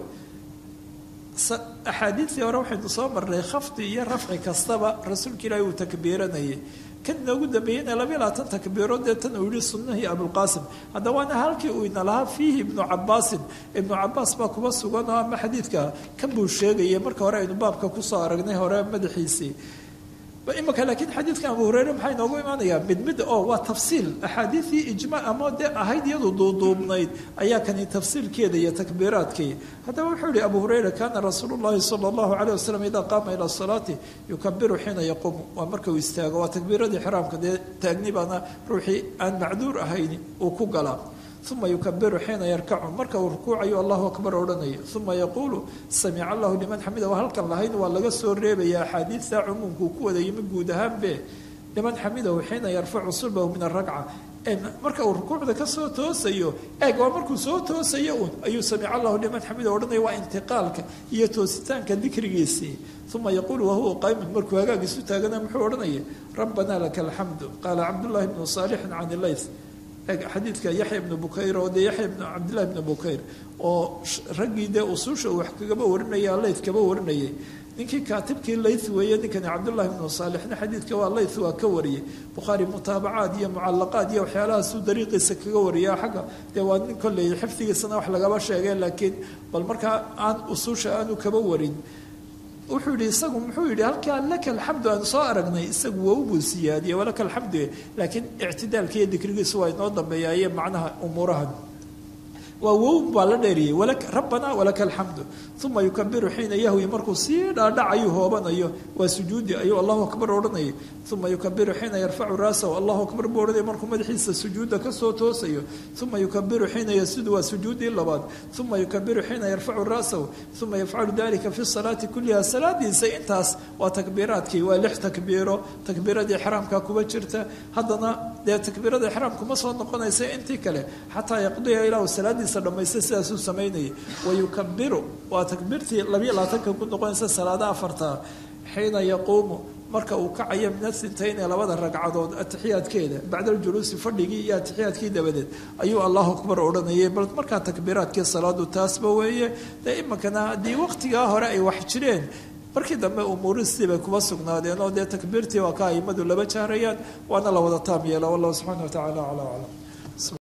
axaadiidtii hore waxaynu soo marnay khafdi iyo rafci kastaba rasuulka ilaahi uu takbiiranayay kan inoogu dambeeyeyna labayo labaatan takbiirood dee tan uu yihi sunnahii abulqaasim hadda waana halkii uu ina lahaa fiihi ibnu cabaasin ibnu cabaas baa kuba sugan oo ama xadiidka kan buu sheegayay marka hore aynu baabka kusoo aragnay hore madaxiisii imika laakiin xadiidkan abu hureyre maxaa inoogu imaanayaa mid mid oo waa tafsiil axaadiidii ijma ama dee ahayd iyadu duuduubnayd ayaa kani tafsiilkeeda iyo takbiiraadkii haddaba wuxuu yihi abu hureyre kaana rasuulu llahi sala allahu calayh wasalam idaa qaama ila salaati yukabiru xiina yaquumu waa marka uu istaago waa takbiiradii xiraamka dee taagni baana ruuxii aan macduur ahayn uu ku galaa uma yukabiru xiina yarkacu marka uu rukuucayo allahu akbar odhanaya uma yaquulu samica allahu liman xamida waa halkan lahayn waa laga soo reebaya axaadiidta cumuumkuu ku wada yimi guud ahaanbe liman xamidahu xiina yarfacu sulbahu min aragca marka uu rukuucda kasoo toosayo eeg waa markuu soo toosayo un ayuu samica allahu liman xamida odhanaya waa intiqaalka iyo toositaanka dikrigiisii uma yaquulu wahuwa qaymun markuu hagaagiisu taagana muxuu odhanaya rabbanaa laka alxamdu qaala cabdullahi bnu saalixin can ilayth xadiidka yaxya ibnu bukayr oo dee yaxya ibnu cabdillahi ibnu bukayr oo raggii dee usuusha uu wax kagaba warinaya layth kaba warinayay ninkii kaatibkii layth weeye ninkani cabdullahi ibnu saalixna xadiidka waa layth waa ka wariyey bukhaari mutaabacaad iyo mucalaqaad iyo waxyaalahaasuu dariiqiisa kaga wariya xagga dee waa nin kolley xifdigiisana wax lagaba sheegay laakiin bal markaa aan usuusha aanu kaba warin wuxuu yihi isagu muxuu yihi halkaa laka alxamdu aan soo aragnay isagu waa ubuu siyaadiyey walaka alxamdu laakiin ictidaalka iyo dikrigiisu waa inoo dambeeyaaye macnaha umuurahan waa wow baa la dheeriyey rabbana walaka alxamdu uma yukabiru xiina yahwi markuu sii dhaadhacayu hoobanayo waa sujuudi ayuu allahu akbar odhanayay uma yukabiru xiina yarfacu raasahu allahu akbar buu odhanaya markuu madaxiisa sujuudda kasoo toosayo uma yukabiru xiina yasudu waa sujuudii labaad uma yukabiru xiina yarfacu raasahu uma yafcalu dalika fi salaati kuliha salaadiisa intaas waa takbiiraadkii waa lix takbiiro takbiiradii xraamka kuba jirta haddana dee takbiirada ixraamku ma soo noqonaysa intii kale xataa yaqdiya ilaahu salaadiisa dhamaysta sidaasuu samaynayay wayukabiru waa takbiirtii labiyo labaatanka ku noqonaysa salaada afarta xiina yaquumu marka uu kacayo min asintayn ee labada ragcadood atixiyaadkeeda bacda aljuluusi fadhigii iyo atixiyaadkii dabadeed ayuu allahu akbar odhanayay bal markaa takbiiraadkii salaadu taasba weeye dee iminkana haddii waqtigaa hore ay wax jireen markii dambe umuuristii bay kuba sugnaadeen oo dee takbiirtii waa ka aimadu laba jahrayaan waana la wada taam yeela wallahu subxana wa tacala acla aclam